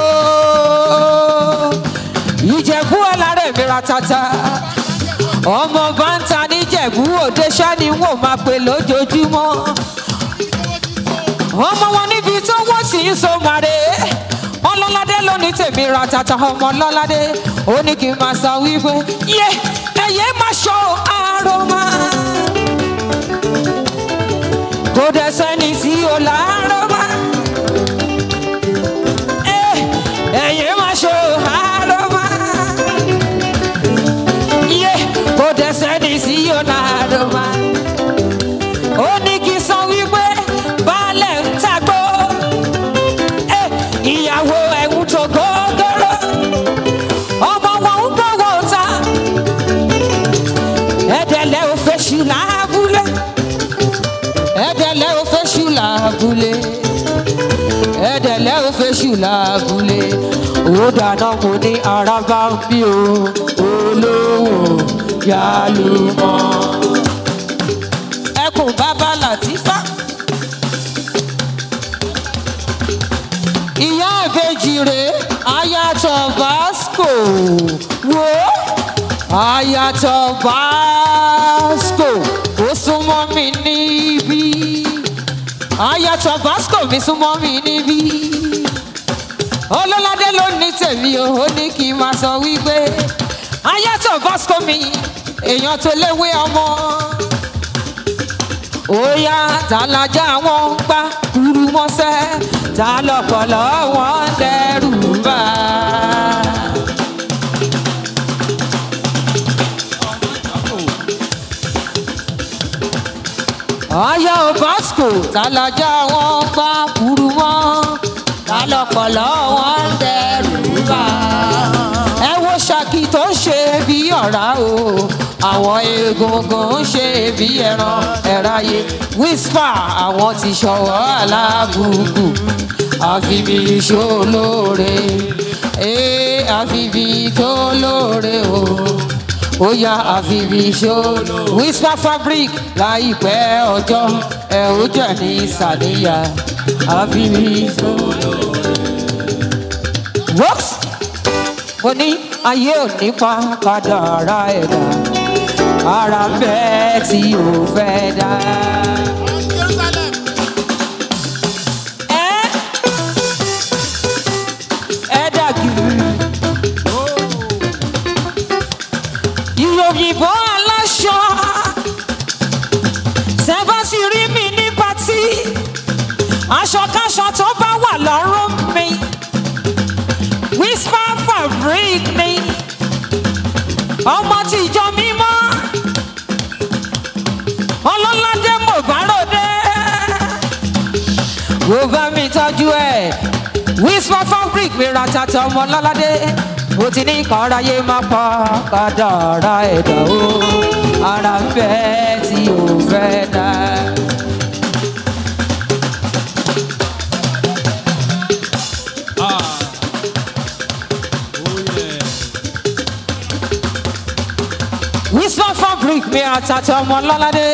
ìjẹ̀bú ọ̀làrẹ̀ mi ratata ọmọ bá ń ta níjẹ̀bú òde ṣáni wò máa pè lójoojúmọ́ ọmọ wọn níbi tó wọ́n sì ń so màrè ọlọ́ládé ló ní tèmi ratata ọmọ ọlọ́ládé ó ní kí n máa sọ wípé yé ẹ̀yẹ́ máa ṣọ́ àròmà kò dẹ̀ sẹ́ni tí ó láròmà ẹ̀yẹ́ máa ṣọ́ àròmà yé kò dẹ̀ sẹ́ni tí ó láròmà ó ní kí n sọ wípé baálẹ̀ ń tagbó Eh, ìyàwó ẹ̀hún tó gógóró ọmọ wọn ń gbọ́wọ́ ta ẹ̀dẹ̀lẹ̀ ò fẹ́ ṣù lábúlé ẹ̀dẹ̀lẹ̀ ò fẹ́ ṣù lábúlé ẹ̀dẹ̀lẹ̀ ò fẹ́ ṣù lábúlé ó dáná mo ní ara bá ń bí o olówó yálùmọ́ ẹkùn bàbá làtífà. ìyá ìbejì rèé ayatọ̀ vasco wo ayatọ̀ vasco ó súnmọ́ mi níbí ayatọ̀ vasco mi súnmọ́ mi níbí ọlọ́ládé ló ní tèmi o ó ní kí n máa sọ wípé ayatọ̀ vasco mi èèyàn tó léwé ọmọ óyá tàlájà wọn ń pa kúrú mọ́sẹ́ ta lọ́pọ̀lọ́ wọn ń dẹ́rù bá. ọyọ bosco tàlájà wọn ń pa kúrú mọ́ ta lọ́pọ̀lọ́ wọn ń dẹ́rù bá. ẹ wo ṣàkì tó ń ṣe bí ọ̀rá o àwọn egungun ń ṣe bí ẹran ẹ̀ráyé whisper àwọn ti ṣọwọ́ alábùkù àfibí iṣó lóore ee àfibí tó lóore o ó yá àfibí iṣó whisper fabric láìpẹ́ ọjọ́ ẹ̀ ó jẹ́ ní sàníyà àfibí iṣó lóore. works mo ní ayé ò ní pa padà ara ẹ̀dá ara ń bẹ tí ò fẹ́ dá. Ẹ ẹ dàgìrì. Ìyòyìnbó aláṣọ. Tẹ́bá sì rí mi ní patí. Aṣọkáṣọ tó bá wà lọ́rùn mi. Whisper fabric ni. Ọmọ tìjọ mímọ́ ọlọ́ládé mo bá ròde. wo bá mi tọ́jú ẹ̀ whisper fabric mi ra tata ọmọ ọlọ́ládé mo ti ní kọ́ráyé má pa kádàrá ẹ̀dá o ara ń bẹ tí ò fẹ́ dá. whisper fabric mi ra tata ọmọ ọlọ́ládé.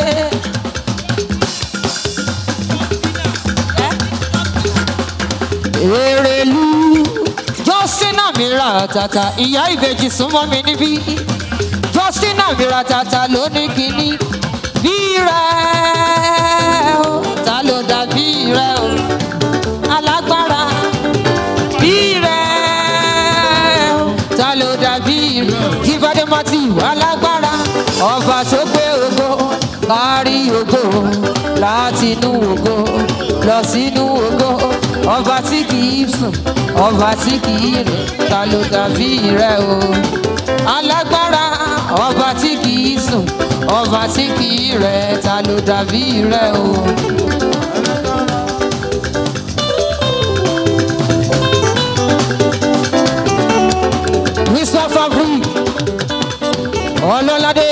Èrèlú Justina mi ra tata ìyá ìbejì súnmọ́ mi níbí. Justina mi ra tata ló ní kíní. Bí rẹ̀ o, ta ló dàbí rẹ̀ o? Alágbára. Bí rẹ̀ o, ta ló dàbí rẹ̀ o? Jíbádé Matthew alágbára. Ọba tó gbé ògo kárí ògo láti inú ògo lọ sínú ògo ọba tí kì í sùn ọba tí kì í rìn ta ló dàbí rẹ o alágbára ọba tí kì í sùn ọba tí kì í rẹ̀ ta ló dàbí rẹ o. Mr. Fabric ọlọ́ládé.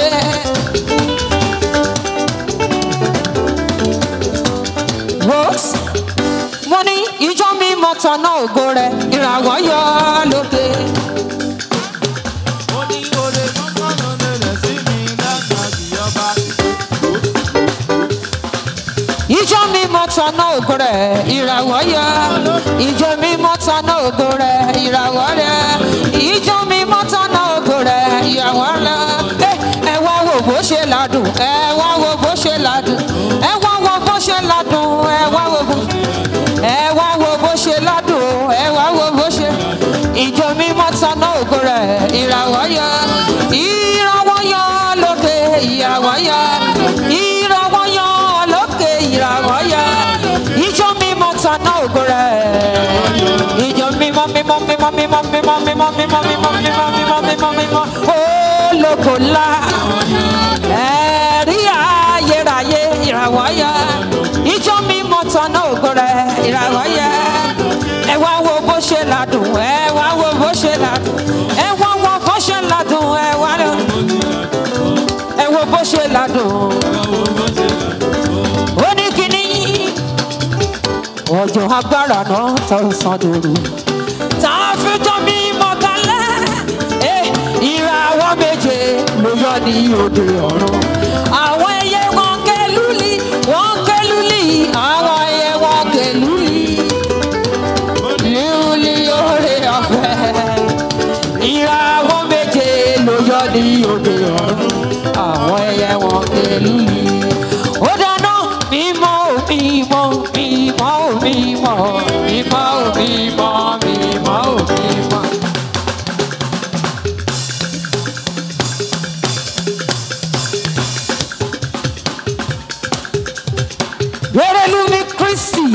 Rose mo ní ìjọ mi mọ̀tàn náà ògo rẹ̀ ìràwọ̀ yọ lókè. Ó ní oore kọ́kọ́ ló lélẹ̀ sí mi lágbàdì ọba. ìjọ mi mọ̀tàn náà ògo rẹ̀ ìràwọ̀ yọ. ìjọ mi mọ̀tàn náà ògo rẹ̀ ìràwọ̀ rẹ̀. ìjọ mi mọ̀tàn náà ògo rẹ̀ ìràwọ̀ rẹ̀. Ẹ, ẹ wá wo bó ṣe ládùn ẹ wá wo bó ṣe ládùn ẹ wá wo bó ṣe ládùn ẹ wá wo bó ẹ wá wo bó ṣe ládùn ẹ wá wo bó ṣe ìjọ mi mọ̀tàn náà ògo rẹ̀ ìràwọ̀ yọ. ìràwọ̀ yọ lókè ìràwọ̀ yọ. ìràwọ̀ yọ lókè ìràwọ̀ yọ. ìjọ mi mọ̀tàn náà ògo rẹ̀ ìjọ mímọ́ mímọ́ mímọ́ mímọ́ mímọ́ mímọ́ mímọ́ mímọ́ mímọ́ mímọ́ mímọ́ mímọ́ ológo ńlá ẹ̀rí ayérayé ìràwọ̀ yẹ ìjọ mímọ́ tọ́nà ògo rẹ̀ ìràwọ̀ yẹ ẹ wá wo bó ṣe ládùn ẹ wá wo bó ṣe ládùn ẹ wá wo bó ṣe ládùn ẹ wá lọ ẹ wo bó ṣe ládùn ó ní kíní ọjọ́ agbára náà tọrọ sàn dòru tá a fi tọ́ mi mọ̀ kálẹ̀ ẹ ìràwọ̀ méje ló yọ ní òde ọ̀run àwọn ẹyẹ wọn kẹlúlì wọn kẹlúlì àwọn ẹyẹ wọn kẹlúlì lúlì oore ọ̀fẹ́ ìràwọ̀ méje ló yọ ní òde ọ̀run àwọn ẹyẹ wọn kẹlúlì ó dáná mímọ́ ò mímọ́ mímọ́ ò mímọ́ mímọ́ ò mímọ́ mímọ́ ò mímọ́. Yerelumi Christy.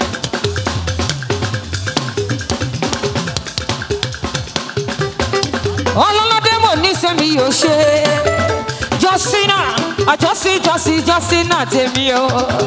Ọlọ́ládé mò ní sẹ́mi yóò ṣe. Jọ́sínà, àjọsí jọ́sí jọ́sínà tèmi o.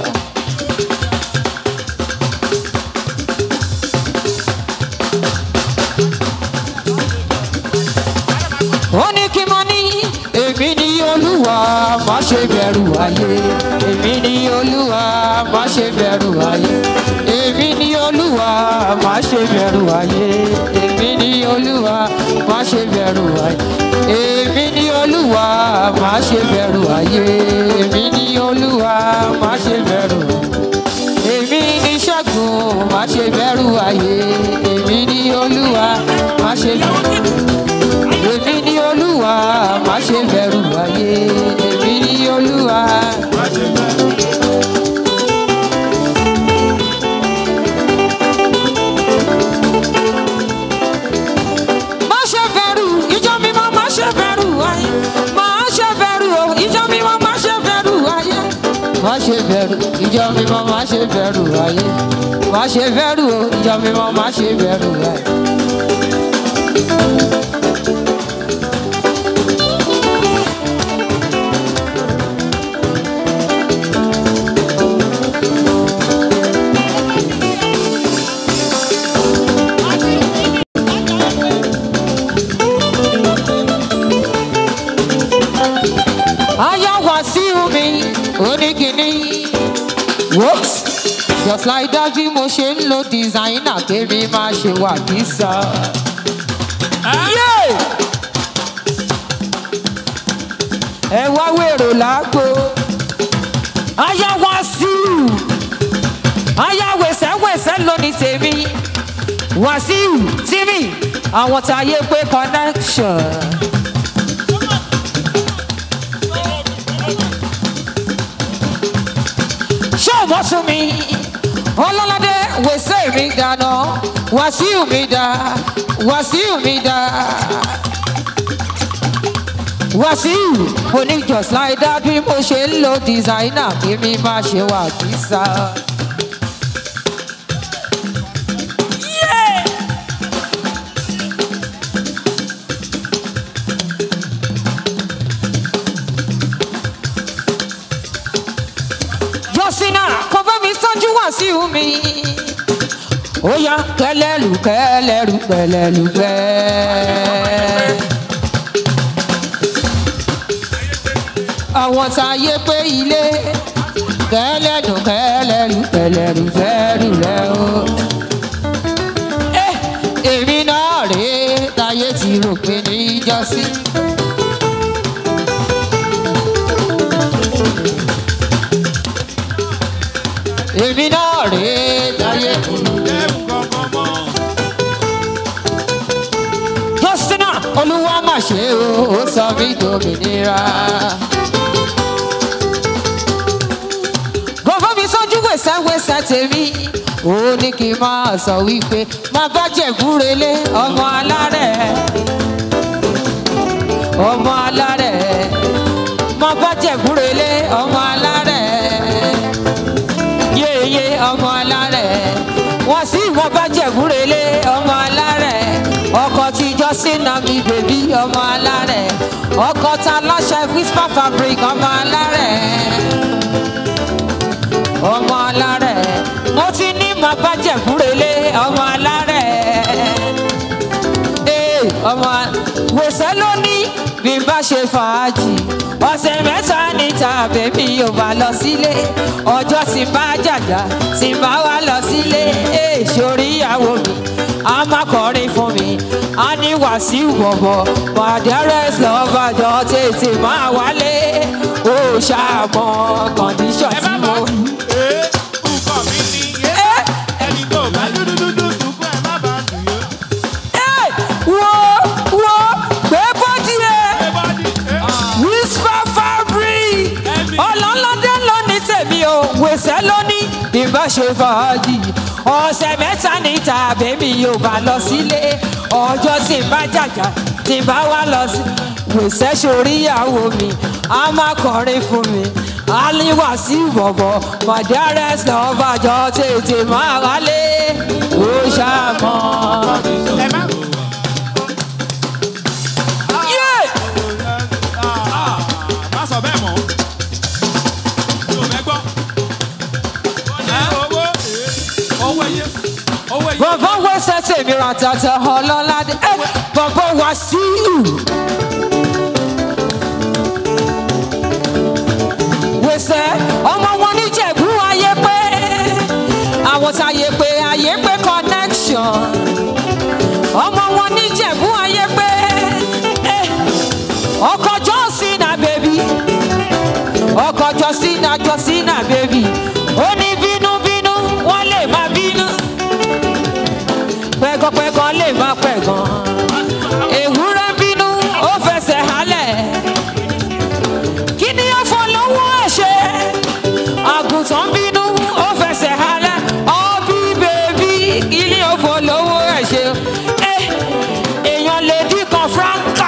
ó ní kí mo ní èmi ní olúwa má ṣe bẹ̀rù ayé èmi ní olúwa má ṣe bẹ̀rù ayé èmi ní olúwa má ṣe bẹ̀rù ayé èmi ní olúwa má ṣe bẹ̀rù ayé èmi ní olúwa má ṣe bẹ̀rù ayé èmi ní olúwa má ṣe bẹ̀rù èmi ní ṣẹ́gun má ṣe bẹ̀rù ayé èmi ní olúwa má ṣe bẹ̀rù èmi ní olúwa má ṣe bẹ̀rù ayé èmi ní olúwa. má ṣe bẹ̀rù ìjọ mímọ́ má ṣe bẹ̀rù ayé má ṣe bẹ̀rù o ìjọ mímọ́ má ṣe bẹ̀rù ayé. má ṣe bẹ̀rù ìjọ mímọ́ má ṣe bẹ̀rù ayé má ṣe bẹ̀rù o ìjọ mímọ́ má ṣe bẹ̀rù ayé. Aya Wasiu mi oníkìní. Whoops! Just like that bí mo ṣe ń lo designer kémi máa ṣe wà kísà. Yé! Ẹ wá wèrò lágbo. Aya Wasiu. Aya wẹ̀sẹ̀wẹ̀sẹ̀ lóní tèmi. Wasiu Timi. Àwọn táyé pé connection. ṣé o mọ̀ tún mi ọlọ́ládé wẹ̀sẹ̀ mi dáná wàsíù mi dá wàsíù mi dá. wàsíù mo ní just like that bí mo ṣe ń lo designer kí mi má ṣe wà kísà. jọ́sínà kò bá mi tọ́jú wàsíù mi. ó yá kẹlẹ́lù kẹlẹ́lù kẹlẹ́lù kẹ́. àwọn tá a yé pé ilé kẹlẹ́dùn kẹlẹ́rù kẹlẹ́rù kẹlẹ́rù rẹ o. Eh, èmi náà rèé táyé ti rò pé níjọ́sí. èmi náà rèé táyé ti rò pé. ẹ̀rù kankan mọ́. jọ́sínà olúwa mà ṣe o ó sọ mí dòmìnira. gbogbo mi sójú wẹ̀sẹ̀wẹ̀sẹ̀ tèmi ó ní kí n máa sọ wípé má bá jẹ̀búrelé ọmọ alárẹ̀ ọmọ alárẹ̀ má bá jẹ̀búrelé ọmọ alárẹ̀ yéye ọmọ alárẹ̀ wọ́n sì wọ́n bá jẹ̀búrelé ọmọ alárẹ̀ ọkọ̀ tíjọ́ sínú mi bèbí ọmọ alárẹ̀ ọkọ̀ ta láṣẹ whisper fabric ọmọ alárẹ̀ ọmọ alárẹ̀ mo ti ní màá bá jẹ̀búrelé ọmọ alárẹ̀ ee ọmọ wòsàn ló ní bí n bá ṣe fàájì ọ̀sẹ̀ mẹ́ta níta bèbí ò bá lọ sílé ọjọ́ tí n bá jàjà tí n bá wá lọ sílé ee sórí ìyàwó mi a máa kọrin fún mi a ní wàsíù bọ̀bọ̀ bàdẹ́rẹ́sì lọ́bàjọ́ tètè máa wálé ó ṣàmọ́ kọ́ndíṣọ̀n ẹ tí má mo. bá ee nǹkan mi ni yé ẹni tó bá dúdúdúdú sunkún ẹ má bá dùn yó. Ẹ, wo wo gbé bọ́dí ẹ. ẹ bá di ẹ whisper fabric Ẹ̀mí. ọlọ́lọ́dẹ lóní tèmi o wèsẹ́ lóní ìbá ṣe fàájì ọ̀sẹ̀ mẹ́ta níta bèbí yóò bá lọ sílé ọjọ́ tí n bá jàjà tí n bá wá lọ sí wèsẹ́ soríyàwó mi a máa kọrin fún mi aliwa sí bọ̀bọ̀ mọ̀dẹ́rẹ́s lọ́bàjọ́ tètè máa wálé ó ṣàmọ́. ẹ má. Yeah! Ah, má sọ bẹ́ẹ̀ mọ́. mi ò fẹ́ gbọ́. owó owó ẹyẹ owó ẹyẹ. bàbá wẹsẹ̀ tèmi ra tata ọlọ́ládé ẹ bàbá wá sí ìlú. wẹsẹ̀ ọmọ wọn níjẹ̀bú ayé pé àwọn táyé pé ayé pé connection ọmọ wọn níjẹ̀bú ayé pé eh, ọkọ̀ jọ́sìn náà bèbí ọkọ̀ jọ́sìn náà jọ́sìn náà bèbí ó ní bínúbínú wọ́n lè má bínú pẹ́gànpẹ́gàn lè má pẹ̀gàn. Èwúrẹ́ bínú ó fẹsẹ̀ hálẹ̀. Kí ni ó fọ lọ́wọ́ ẹ̀ ṣe? Àgùntàn bínú ó fẹsẹ̀ hálẹ̀. Ọbí bèbí kí ni ó fọ lọ́wọ́ ẹ̀ ṣe? Ẹ èèyàn lè dín kan fúráńkà.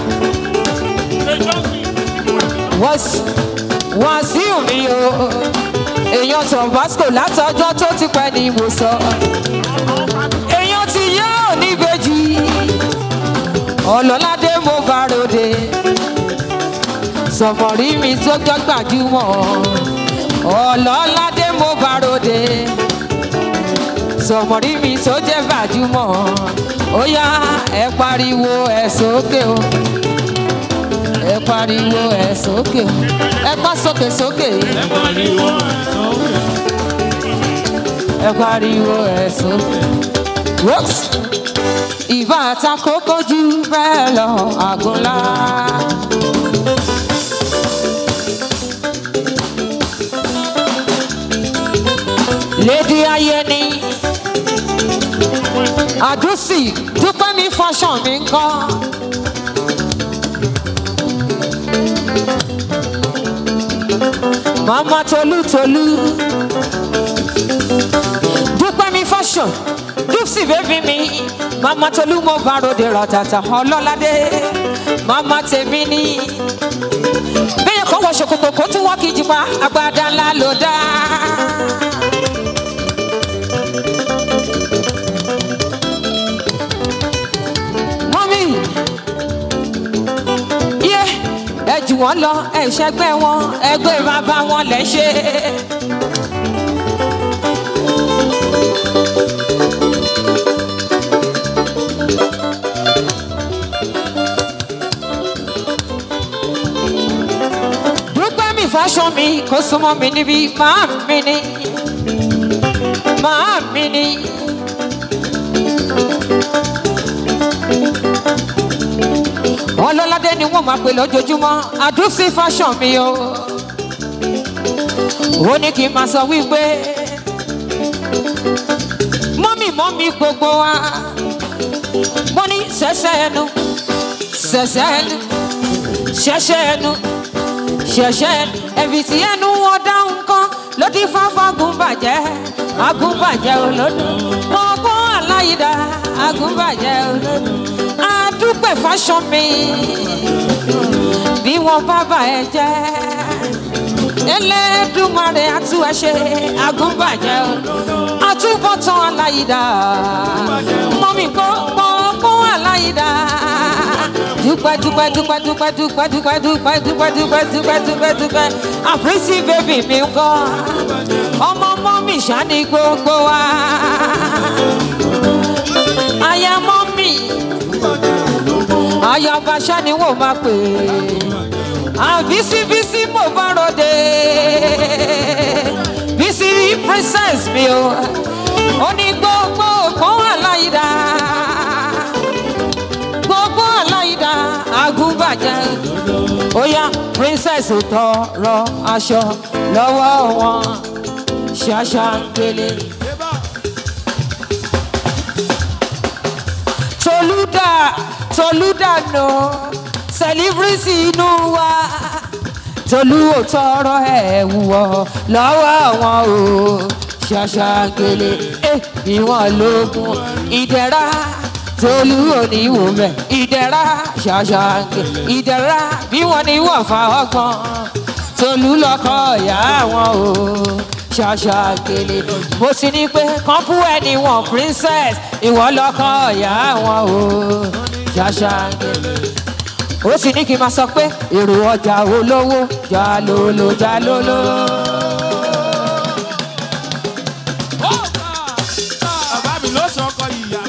Wàsíù mi o. Èèyàn Tọ̀básco látọjọ́ tó ti pẹ́ ni mo sọ èèyàn ti yá oníbejì ọlọ́ládé mo bá ròde sọ̀mọ̀rí mi tó jọ gbajúmọ̀ ọlọ́ládé mo bá ròde sọ̀mọ̀rí mi tó jẹ́ gbajúmọ̀ ó yá ẹ pariwo ẹ sókè o ẹ pariwo ẹ sókè o ẹ gbọ́ sókè sókè ẹ pariwo ẹ sókè. ẹ pariwo ẹ sókè. Whoops. Ìbá àtakókó jù bẹ́ẹ̀ lọ àgùnlá. Lédi ayé ni àdúsì dúpẹ́ mi fọṣọ mi ń kọ́. Màmá Tolú Tolú dúpẹ́ mi fashion dúpsì bébí mi mama tolú mo bá ròde ràtàtà ọlọ́ládé mama tèmi ní bẹ́ẹ̀ kọ́ wọ ṣòkòtò kó tún wọ́n kì í jìpa agbada ńlá ló dá. mọ́mí yé ẹ jù wọ́n lọ ẹ ṣẹgbẹ́ wọn ẹgbẹ́ bàbá wọn lẹ́ ṣe. dúpẹ́ mi fáṣọ mi kó súnmọ́ mi níbi máa mi ní máa mi ní. wọn lọ́ládé ni wọ́n máa pè lójoojúmọ́ àdúsí fáṣọ mi o. ó ní kí n máa sọ wípé mọ́mì mọ́mì gbogbo wa mo ní sẹ́sẹ́ ẹnu sẹ́sẹ́ ẹnu ṣẹ́ṣẹ́ ẹnu ṣẹ̀ṣẹ̀ ẹ̀fì tí ẹnu wọn dáhùn kan ló ti fáfá gúnbàjẹ́ agúnbàjẹ́ olódò ọgbọ́n aláìdá agúnbàjẹ́ olódò adúpẹ́ fáṣọ mi bí wọn bá bà ẹ jẹ́ ẹlẹ́dùnmarè àtú ẹ ṣe agúnbàjẹ́ olódò àtúbọ̀tán aláìdá mọ́mí gbọ́ ọgbọ́n aláìdá dúpẹ́ dúpẹ́ dúpẹ́ dúpẹ́ dúpẹ́ dúpẹ́ dúpẹ́ dúpẹ́ dúpẹ́ dúpẹ́ dúpẹ́ dúpẹ́ àpèsè bèbí mi ń kọ́ ọmọ ọmọ mi ṣáni gbogbo wa aya mọ́ mi aya ọba ṣáni wò máa pè àbísíbísí mo bá ròde bísí princess mi o ó ní gbogbo ògbọ́n àláyídá gbogbo aláìda agúnbàjẹ́ ó yá princess tọrọ aṣọ lọ́wọ́ wọn ṣàṣà ń gbélé. tolúdà tolúdà nù celebrity inú wa tolú ò tọrọ ẹ̀ wúwọ́ lọ́wọ́ wọn o ṣàṣà ń gbélé ìwọ̀n lógún ìdẹ̀ra tolú òní wò mẹ ìdẹ̀ra ṣàṣàǹgẹ̀ ìdẹ̀ra bí wọ́n ní wọ́n fa ọgbọ́n tolú lọ́kọ̀ ìyá wọn o ṣàṣàǹgẹ̀lẹ̀ mo ti ní pé kọ́ńpù ẹni wọn princess ìwọ lọ́kọ̀ ìyá wọn o ṣàṣàǹgẹ̀lẹ̀ ó sì ní kí n máa sọ pé èrò ọjà olówó jalolo jalolo. bàbá mi ló sọ ọkọ ìyá.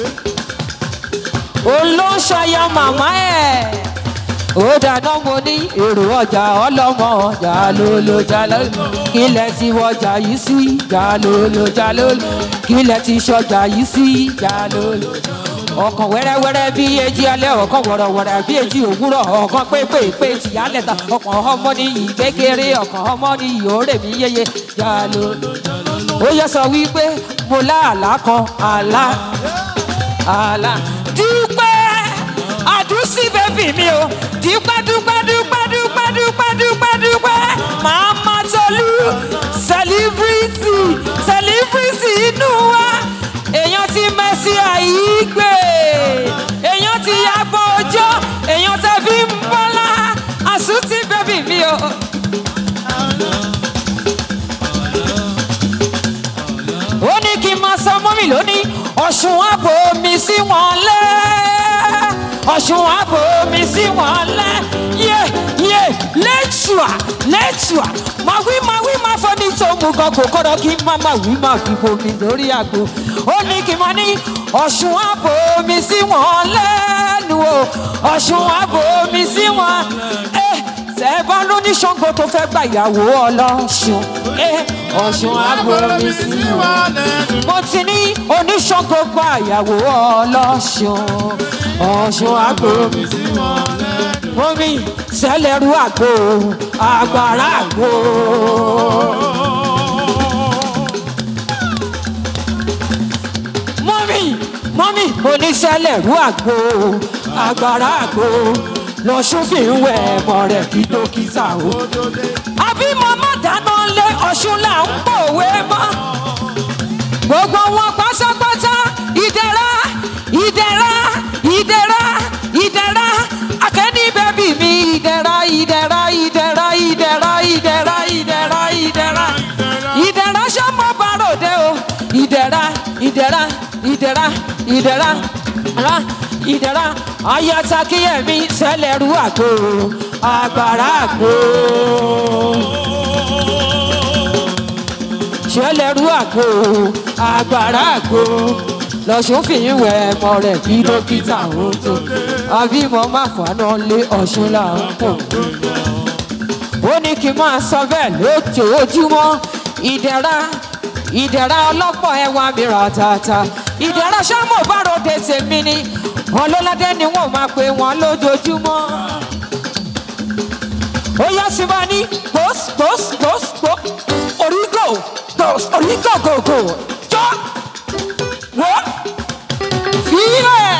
olóṣàyà màmá ẹ̀ ó dáná mo ní èrò ọjà ọlọ́mọ jalolo jalolo kílẹ̀ ti wọjà yìí sí jalolo jalolo kílẹ̀ ti ṣọjà yìí sí jalolo ọkàn wẹ́rẹ́wẹ́rẹ́ bí èjì alẹ́ ọkàn wọ̀rọ̀wọ̀rọ̀ bí èjì òwúrọ̀ ọkàn pépèpé tìyálẹ̀ ta ọkàn ọmọ ní yìí kékeré ọkàn ọmọ ní yìí ó rè mí yéye jalolo ó yẹ sọ wípé mo láàlá kan àlá àlá dúpẹ́ àdúsí bẹ́bí mi o dúpẹ́ dúpẹ́ dúpẹ́ dúpẹ́ dúpẹ́ dúpẹ́ dúpẹ́ màmá tolú sẹlífírìtì sẹlífírìtì inú wa èèyàn ti mẹ́sì àyígbé èèyàn ti yàgbọ́ ọjọ́ èèyàn tẹ fi ń bọ́lá àsútì bẹ́bí mi o. ó ní kí n máa sọ mọ́mì lónìí ọ̀ṣun àpò mi sí wọn lẹ́ ọ̀ṣun àpò mi sí wọn lẹ́ yé yé lẹ́tùà lẹ́tùà máa wí máa wí máa fọ́ ní tòmù gan kò kọ́dọ̀ kí n má máa wí máa fi bomi lórí àgbo ó ní kí n máa ní ọ̀ṣun àpò mi sí wọn lẹ́nu o ọ̀ṣun àpò mi sí wọn ẹ tẹ bá lóní ṣàngó tó fẹ́ gbà ìyàwó ọlọ́ṣun ẹ ọ̀ṣun àpò mi sí wọn mo ti ní oníṣàngó gba ìyàwó ọlọ́ṣun ọ̀ṣun àgbo omi sẹlẹ̀rú àgbo àgbàrá àgbo. mọ́mí mọ́mí oníṣẹ́lẹ̀rú àgbo àgbàrá àgbo lọ́sùn fi ń wẹ̀ ẹ̀mọ́ rẹ̀ kí dókítà o. àbí màmá dáná lé ọ̀ṣun là ń pòwe mọ́ gbogbo wọn pátápátá ìdẹ̀ra ìdẹ̀ra ìdẹ̀ra ra ìdẹ̀ra ayata kíyẹ̀mí sẹ́lẹ̀rú àgbo àgbàrá àgbo sẹ́lẹ̀rú àgbo àgbàrá àgbo lọ́sùn fìyín wẹ̀ ẹ̀mọ rẹ̀ kí dókítà ó tó àbímọ má fàánà lé ọ̀ṣun là ń pò ó ní kí n máa sọ bẹ́ẹ̀ lójoojúmọ́ ìdẹ̀ra ìdẹ̀ra ọlọ́pọ̀ ẹwà mìíràn tààtà ìdẹ̀ra sámọ̀ báròdé tèmi ni ọlọ́ládé ni wọ́n máa pè wọ́n lójoojúmọ́. ó yá sí wa ní gbòs gbòs gbòs gbò orígò gbòs orígò gògò jọ wọ́ fílẹ̀.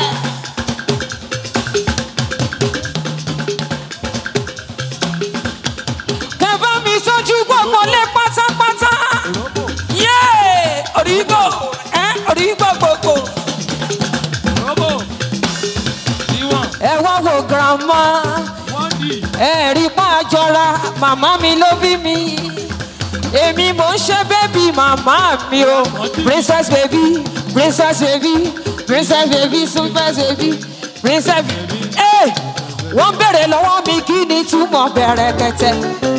kẹfà mi sójú gbogbo lé pátápátá yéé orígò ẹ orígò gbogbo. Robo. Ìwọ̀n. ẹ wá wo girama Wọ́n dì. ẹ rí pa àjọra màmá mi ló bí mi èmi mò ń ṣe bébì màmá mi o princess baby princess baby princess baby super baby princess ẹ wọ́n béèrè lọ́wọ́ mi kí ni túmọ̀ bẹ̀rẹ̀ kẹtẹ.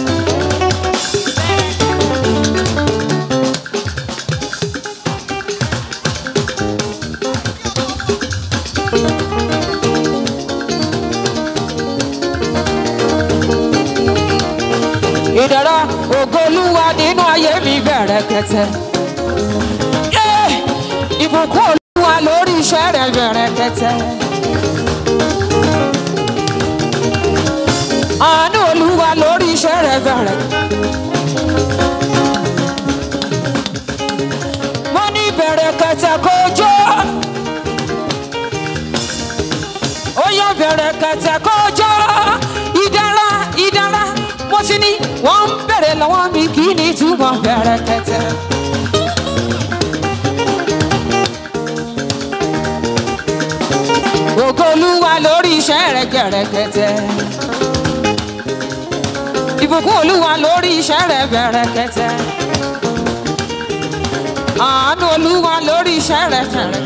ìdára ògolúwa nínú ayé mi bẹ̀rẹ̀ kẹtẹ. Eh, ìbùkún olúwa lórí iṣẹ́ rẹ̀ bẹ̀rẹ̀ kẹtẹ. àánú olúwa lórí iṣẹ́ rẹ̀ bẹ̀rẹ̀. mo ní bẹ̀rẹ̀ kẹtẹ kó jó. ó yọ bẹ̀rẹ̀ kẹtẹ kó jó. ìdára ìdára mo ti ní wọ́n ń bèrè lọ́wọ́ mi kí ni túbọ̀ bẹ̀rẹ̀ kẹtẹ. ògo olúwa lórí iṣẹ́ rẹ̀ gẹ̀rẹ́gẹ̀tẹ̀. ìbùkún olúwa lórí iṣẹ́ rẹ̀ bẹ̀rẹ̀kẹ̀tẹ̀. àánú olúwa lórí iṣẹ́ rẹ̀ bẹ̀rẹ̀.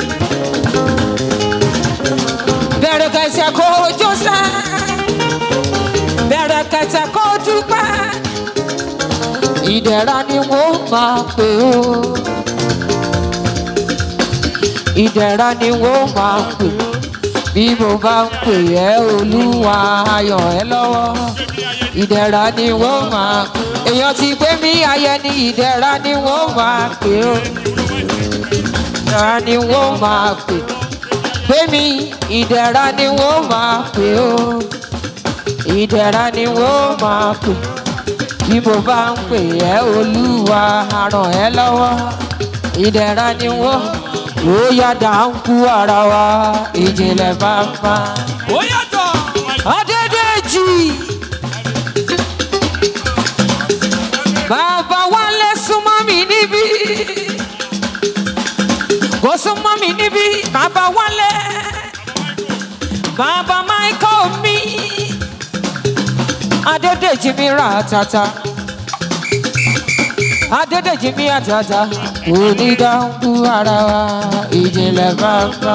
bẹ̀rẹ̀kẹ̀tẹ̀ kó jọ́sẹ̀. bẹ̀rẹ̀kẹ̀tẹ̀ kó dúpẹ́. ìdẹ̀ra ni wọ́n máa pè ó. ìdẹ̀ra ni wọ́n máa pè ó bí mo bá ń pè ẹ́ olúwa ayọ̀ ẹ́ lọ́wọ́ ìdẹ̀ra ni wọ́n máa èèyàn ti gbé mi ayẹ ní ìdẹ̀ra ni wọ́n máa pè ó ìdẹ̀ra ni wọ́n máa pè gbé mi ìdẹ̀ra ni wọ́n máa pè ó ìdẹ̀ra ni wọ́n máa pè bí mo bá ń pè ẹ́ olúwa ràn ẹ́ lọ́wọ́ ìdẹ̀ra ni wọ́n ó yàda ń kú ara wa ìjìnlẹ̀ bàbá. ó yàtọ̀. Adédèjì. Bàbá Wálé súnmọ́ mi níbí. Kò súnmọ́ mi níbí, bàbá Wálé. Bàbá Michael mi. Adédèjì mi ra tata. Adédèjì mi àtàtà. Onídàákú ara wa, ìjìnlẹ̀ bàbá.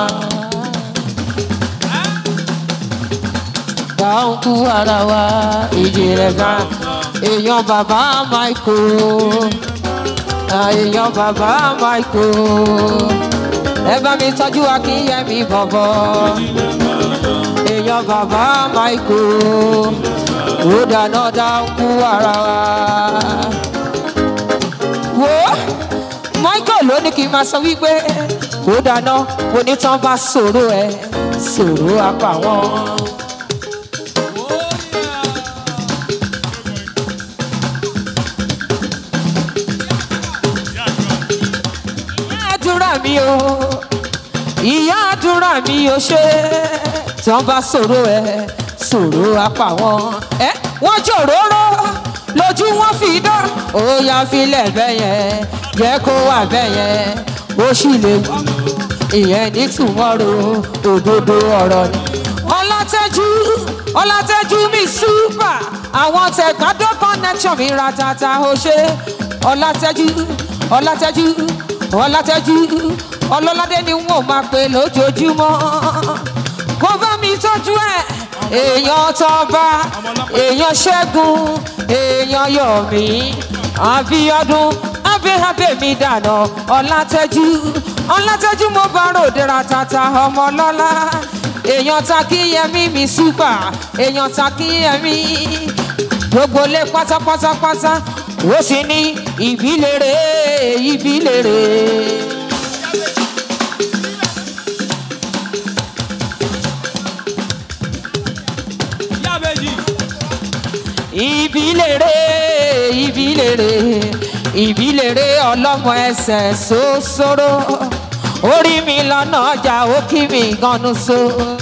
dáńkú ara wa ìjìnlẹ̀ bá èèyàn bàbá michael èèyàn bàbá michael ẹ bá mi tọ́jú akínyẹmí bọ̀bọ̀ èèyàn bàbá michael ó dáná dáńkú ara wa. wo michael ló ní kí n máa sọ wípé ó dáná onítàn bá sọ̀rọ̀ ẹ̀ sọ̀rọ̀ apá wọn. àdúrà mi o ìyá àdúrà mi o ṣe tí wọn bá sọ̀rọ̀ ẹ sọ̀rọ̀ apá wọn ẹ wọn jòróró lójú wọn fi dán ó yá filẹ̀ bẹ́yẹn jẹ́ kó wà bẹ́yẹn ó sì lè wù ìyẹn ní tùmọ̀rò òdodo ọ̀rọ̀ ni. ọlátẹ́jú ọlátẹ́jú mi súpà àwọn tẹ̀gbádọ́ connection mi ra tata ó ṣe ọlátẹ́jú ọlátẹ́jú ọlátẹ́jú ọlọ́ládé ni wọ́n máa pè lójoojúmọ́ kó bá mi tọ́jú ẹ̀ èèyàn tọ́ba èèyàn ṣẹ́gun èèyàn yọ̀mí àbíọ́dún abẹ́hábẹ́ mi dànù ọlátẹ́jú ọlátẹ́jú mo bá ròde ra tata ọmọ lọ́lá èèyàn takíyẹmí mi súpà èèyàn takíyẹmí gbogbo lé pátápátápátá ó sì ní ìbílèrè ìbílèrè. Yábẹ́jì. ìbílèrè ìbílèrè ìbílèrè ọlọ́mọ ẹsẹ̀ sósóró orí mi lọ́nà ọjà ó kí mi ganu so.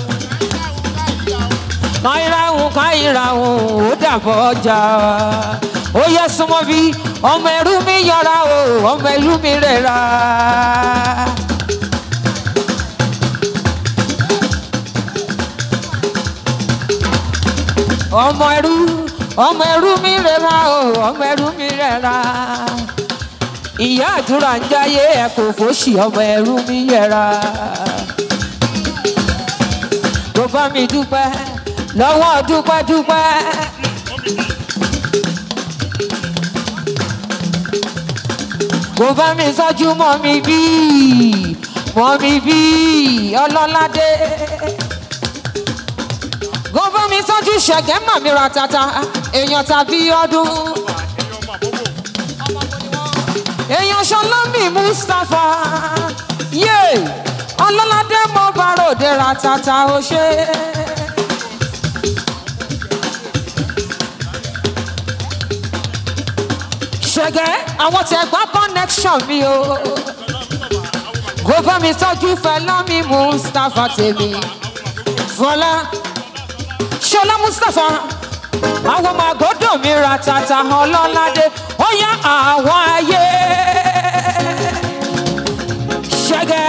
káyìráhùn káyìráhùn ó dàbọ̀ ọjà ó yẹ súnmọ́ bí ọmọ ẹrú mi yọra o ọmọ ẹrú mi rẹ̀ra. ọmọ ẹrú ọmọ ẹrú mi rẹra o ọmọ ẹrú mi rẹra ìyá àdúrà ń jáyé ẹ kò fòṣì ọmọ ẹrú mi yẹra tó bá mi dúpẹ́ lọ́wọ́ dúpẹ́ dúpẹ́. kò bá mi sọ́jú mọ́ mi bí mọ́ mi bí ọlọ́ládé gbogbo mi tọ́jú ṣẹ̀gẹ́ màmí ra tata èèyàn tàbí ọdún. èèyàn ṣọlọ́mì mustapha yé ọlọ́ládé mo bá ròde ra tata ó ṣe. ṣẹ̀gẹ́ àwọn tẹ̀gbá connection mi o. gbogbo mi tọ́jú fẹlọ́mì mustapha tèmi fọlá ṣọlá mustapha àwọn ọmọ àgọ́dọ̀ mi ra tata ọlọ́ládé ó yá àwọn ayé ṣẹ̀gẹ́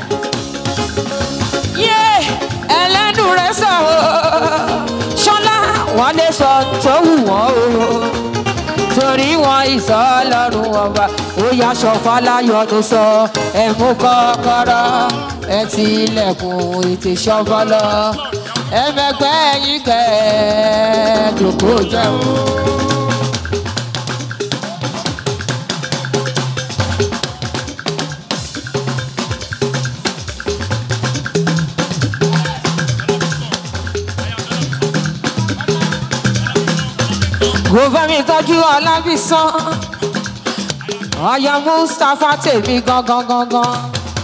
yé ẹlẹ́nu rẹ̀ sọ o ṣọlá wọn lè sọ tó wù wọ́n o torí wọn ìsọ ọlọ́run ọba ó yá ṣọfà láyọ̀nù sọ ẹ̀mú kọ́kọ́rọ́ ẹ ti ilẹ̀kùn ìtìṣọ́bọ́lọ́ ẹ̀mẹ̀gbẹ́ yín kẹ́ ẹ̀ dòkó jẹun. kò bá mi tọ́jú ọlábìsàn ọyọ mustapha tèmi gangan gangan.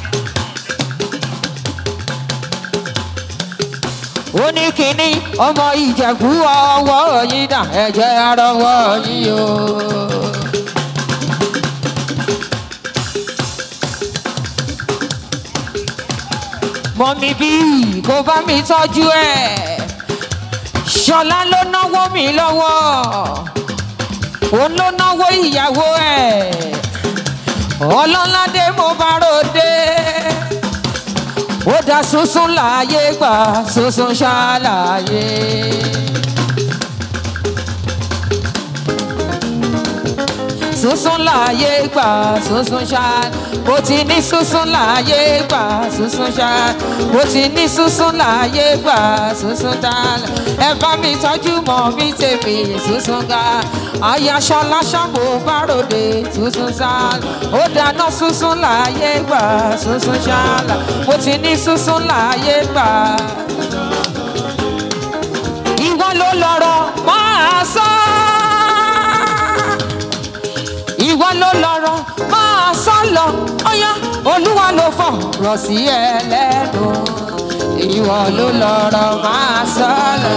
ó ní kínní ọmọ ìjẹ̀bú ọwọ́ yín dà ẹ̀jẹ̀ arọwọ́ yín o. mọ̀mí bí kò bá mi tọ́jú ẹ̀ ṣọlá ló náwó mi lọ́wọ́ òun ló náwó ìyàwó ẹ̀ ọlọ́ládé mo bá ròde ó dá sunsun láàyè gbà sunsun ṣàlàyé. sunsun láàyè gbà sunsun ṣá mo ti ní sunsun láàyè gbà sunsun ṣá mo ti ní sunsun láàyè gbà sunsun dálẹ ẹ bá mi tọ́jú mọ́ mi tèmi sunsun ga ayaṣọlá ṣàbò báròde sunsun ṣálà ó dáná sunsun láàyè gbà sunsun ṣálà mo ti ní sunsun láàyè gbà ìwọ ló lọ́rọ̀ máa sọ ìwọ ló lọ́rọ̀ máa sọ lọ ọyá olúwa ló fọ̀rọ̀ sí ẹ lẹ́nu ìwọ ló lọ́rọ̀ máa sọ lọ.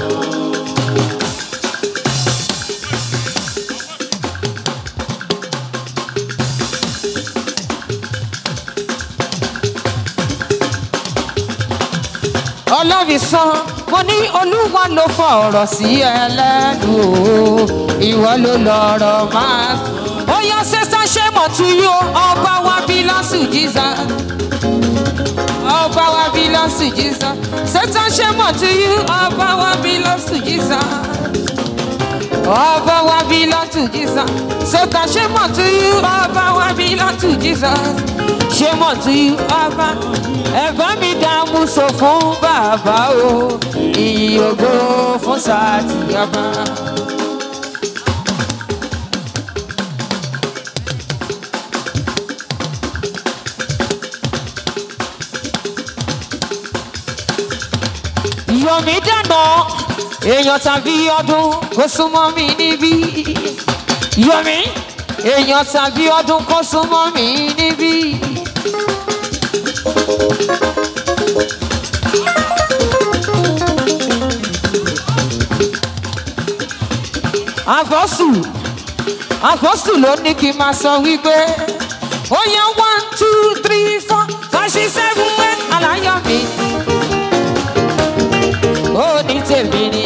ọlọ́fisàn mo ní olúwa ló fọ̀rọ̀ sí ẹ lẹ́nu o ìwọ ló lọ́rọ̀ máa. ó yọ sísá ṣé mo tu yó ọba wa bí lọ́sù jíza ọba wa bí lọ́sù jíza sísá ṣé mo tu yó ọba wa bí lọ́sù jíza Ọba wa belong to Jesus. Satan, shame unto you. Ọba wa belong to Jesus. Shame unto you. Ọba. Ẹ̀bá mi dààmú sọ fún bàbá o. Ìyìn ògo fún sàtì ọba. Yomi dáná, èèyàn tàbí ọdún kò súnmọ́ mi níbí. Yomi, èèyàn tàbí ọdún kò súnmọ́ mi níbí. Àfọ́sù, àfọ́sù ló ní kí n máa sọ wípé ó yẹ one two three four five six seven eight aláyọ̀ mi ó ní tèmi ni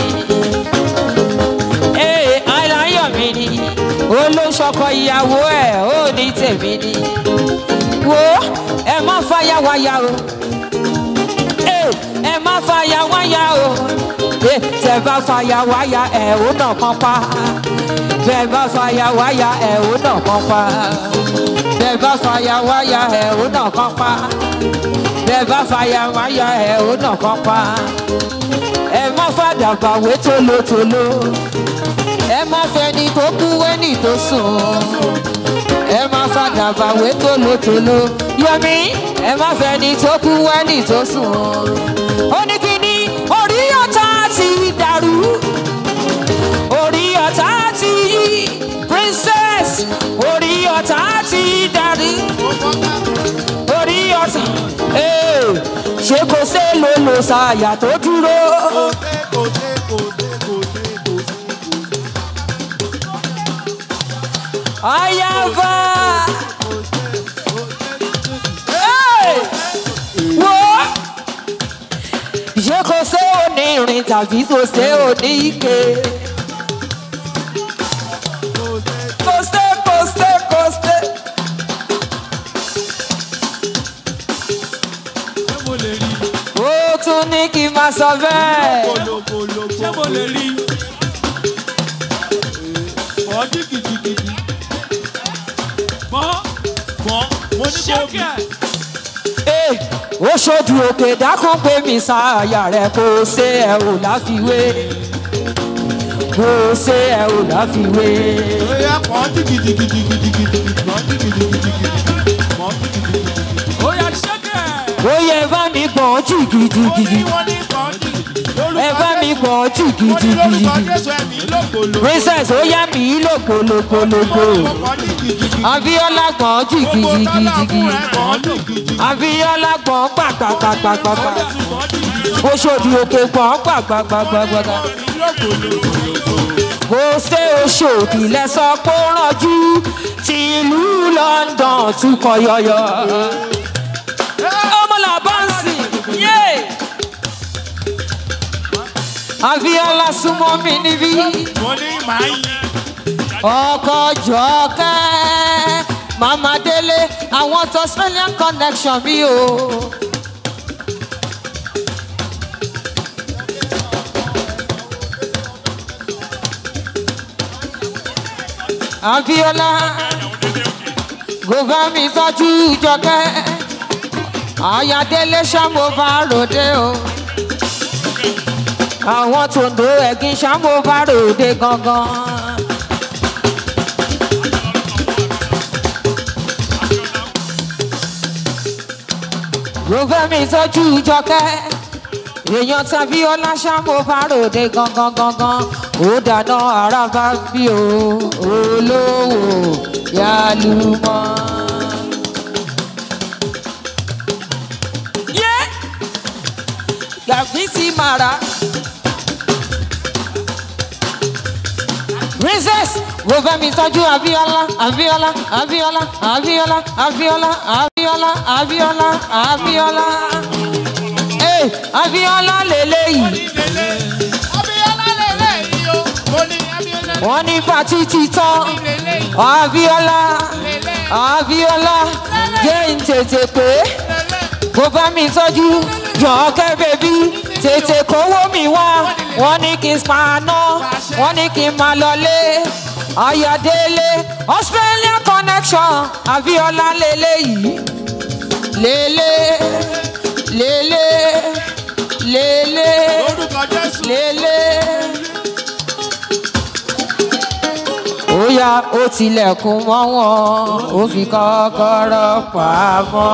ee aláyọ̀ mi ni olóṣọkọ ìyàwó ẹ̀ ó ní tèmi ni wo ẹ má fàyà wáyà o ee ẹ má fàyà wáyà o ee tẹ bá fàyà wáyà ẹ ò nà kan pa bẹ bá fàyà wáyà ẹ ò nà kan pa bẹ bá fàyà wáyà ẹ ò nà kan pa bẹ bá fàyà wáyà ẹ ò nà kan pa ẹ má fàdàgbà wé tolótoló ẹ má fẹni tó kú wẹ́nì tó sùn ẹ má fàdàgbà wé tolótoló yọmí ẹ má fẹni tó kú wẹ́nì tó sùn ó ní kí ni orí ọ̀tá ti dàrú orí ọ̀tá ti yí princess orí ọ̀tá ti dàrú orí ọ̀tá ee ṣé kò sé ló lò ṣàyà tó dúró. Ayaba. Hey! Wo! Ṣé kò sé onírin tàbí kò sé oníke? Kò sé, kò sé, kò sé. Ó tún ní kí n máa sọ bẹ́ẹ̀. ṣé mo lè rí mọ́ jìgìjìgìjì mọ́ mọ́ mo ní kó bí Ee, ó ṣojú òkè dákún pé mi sáàyà rẹ̀ kò ṣe ẹ̀ ò láfiwé. Kò ṣe ẹ̀ ò láfiwé. bóyá mọ́ jìgìjìgìjìgìjìgìjì mọ́ jìgìjìgìjìgì mọ́ jìgìjìgìjì. ó yà ṣẹ́kẹ̀. Ó yẹ bá mi gbọ̀n ó ní jìgìjìgì. wọ́n ní mọ́ jìgìjì. Ẹ bá mi gbọ̀n wọ́n ní lórúkọ jìgìjìgì. Jésù ẹ̀mí lògbòlò. Princess ó yá mi lògbòlògbòlògbò. mọ́ jìgìjìgì. Abíọ́lá gbọ̀n gbogbo tọ́lá jìgìjìgì. fún ẹ mọ́ jìgìjì. Abíọ́lá gbọ̀n gbàgbàgbàgbàgbà. mọ́ jìgìjì. Oṣòdì òkè gbọ̀n gbàgbàgbàgbàgbà. kò ṣe oṣòdì lẹ́sọ̀ pé ó rànjú tí ìlú london tún kọ yọyọ. ọmọlà bọ́ǹsì yé. Abíọ́lá súnmọ́ mi níbí. mo ní màá yin. ọkọ̀ jọ̀ọ́kẹ́ mama délé àwọn tó australian connection mi o. Abíọ́lá kò bá mi tọ́jú jọkẹ́ ayádélé ṣàmó bá ròde o àwọn tòǹdó ẹ̀gín ṣàmó bá ròde gangan. ló fẹ́ mi tọ́jú jọkẹ́ èèyàn tàbí ọláṣàmó bá ròde gangan gangan ó dáná ara bá bí o olówó yálùmọ́. yé gàfí sí màrà. princess wo fẹ́ mi tọ́jú abiola abiola abiola abiola abiola abiola abiola abiola ee abiola lélẹ́yìí Abíọ́lá lélẹ̀ yìí o. Mo ní Abíọ́lá wọ́n ní pati ti tán lélẹ̀ yìí. abiola abiola jẹ́ ń tètè pé kó bá mi tọ́jú jọ̀ọ́kẹ́ bèbí tètè kówó mi wá wọ́n ní kí n paná wọ́n ní kí n máa lọlé ayọ̀délé australia connection abiola lélẹ́yìí lélé lélé lélé lórúkọ jésù. lélé. ó yá ó tilẹ̀kùn mọ́ wọn ó fi kọ́kọ́rọ́ pamọ́.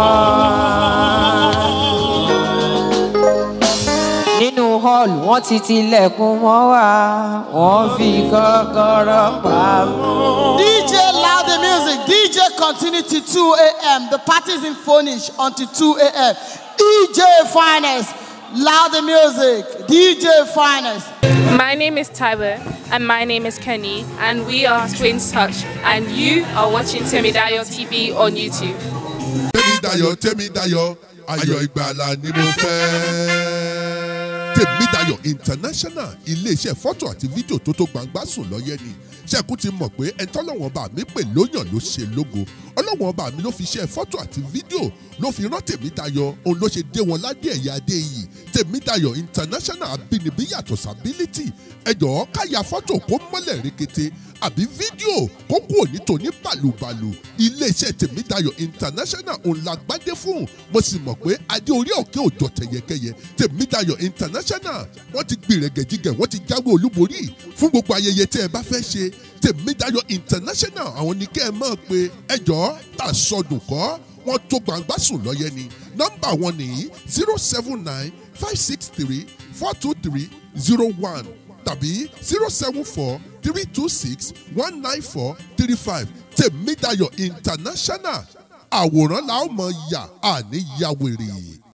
nínú hall wọ́n ti tilẹ̀kùn mọ́ wa wọ́n fi kọ́kọ́rọ́ pamọ́. DJ loud the music. DJ continue to 2 a.m. The party is in Phonish until 2 a.m. DJ Finest. Loud the music. DJ Finest. My name is Tyler, and my name is Kenny, and we are Twins Touch, and you are watching Temidayo TV on YouTube. tèmídayọ̀ tèmídayọ̀ ayọ̀ ìgbàlà ni mo fẹ́. tèmídayọ̀ international iléeṣẹ́ fọ́tò àti fídíò tó tó gbangba sùn lọ́yẹ́ ni ṣẹ́kù ti mọ̀ pé ẹ̀ńtọ́lọ́wọ́n bá mi pè lóyàn ló ṣe lógo ọlọ́wọ́n bá mi ló fi ṣe fọ́tò àti fídíò ló fi rán tèmídayọ̀ òun ló ṣe dé wọn ládé ẹ̀yà adé yìí tèmídayọ̀ international abínibí yàtọ̀ sábílítì ẹ̀jọ̀ káyà fọ́tò kó mọ́lẹ̀ rekete àbí fídíò kó kú òní tòní bàlùbàlù iléeṣẹ́ tèmídayọ̀ international òun la gbádé fún mo sì mọ̀ pé adé orí òkè òjò tẹ̀yẹkẹyẹ tèmídayọ̀ international wọ́n ti gbìrẹ̀gẹ̀jigẹ̀ wọ́n ti jáwé olúborí fún gbogbo ayẹyẹ tẹ́ ẹ bá fẹ́ ṣe tèmídayọ̀ international àwọn ní kẹ́ ẹ mọ̀ pé ẹjọ́ tà sọdùn kọ́ wọ́n tó gbangba sùn lọ́yẹ ni nọ́mbà wọn nìyí zero seven nine five six three four two three zero one tàbí zero seven four three two six one nine four three five tèmídayọ̀ international àwòrán la ó mọ̀ yà àní yàwèrè.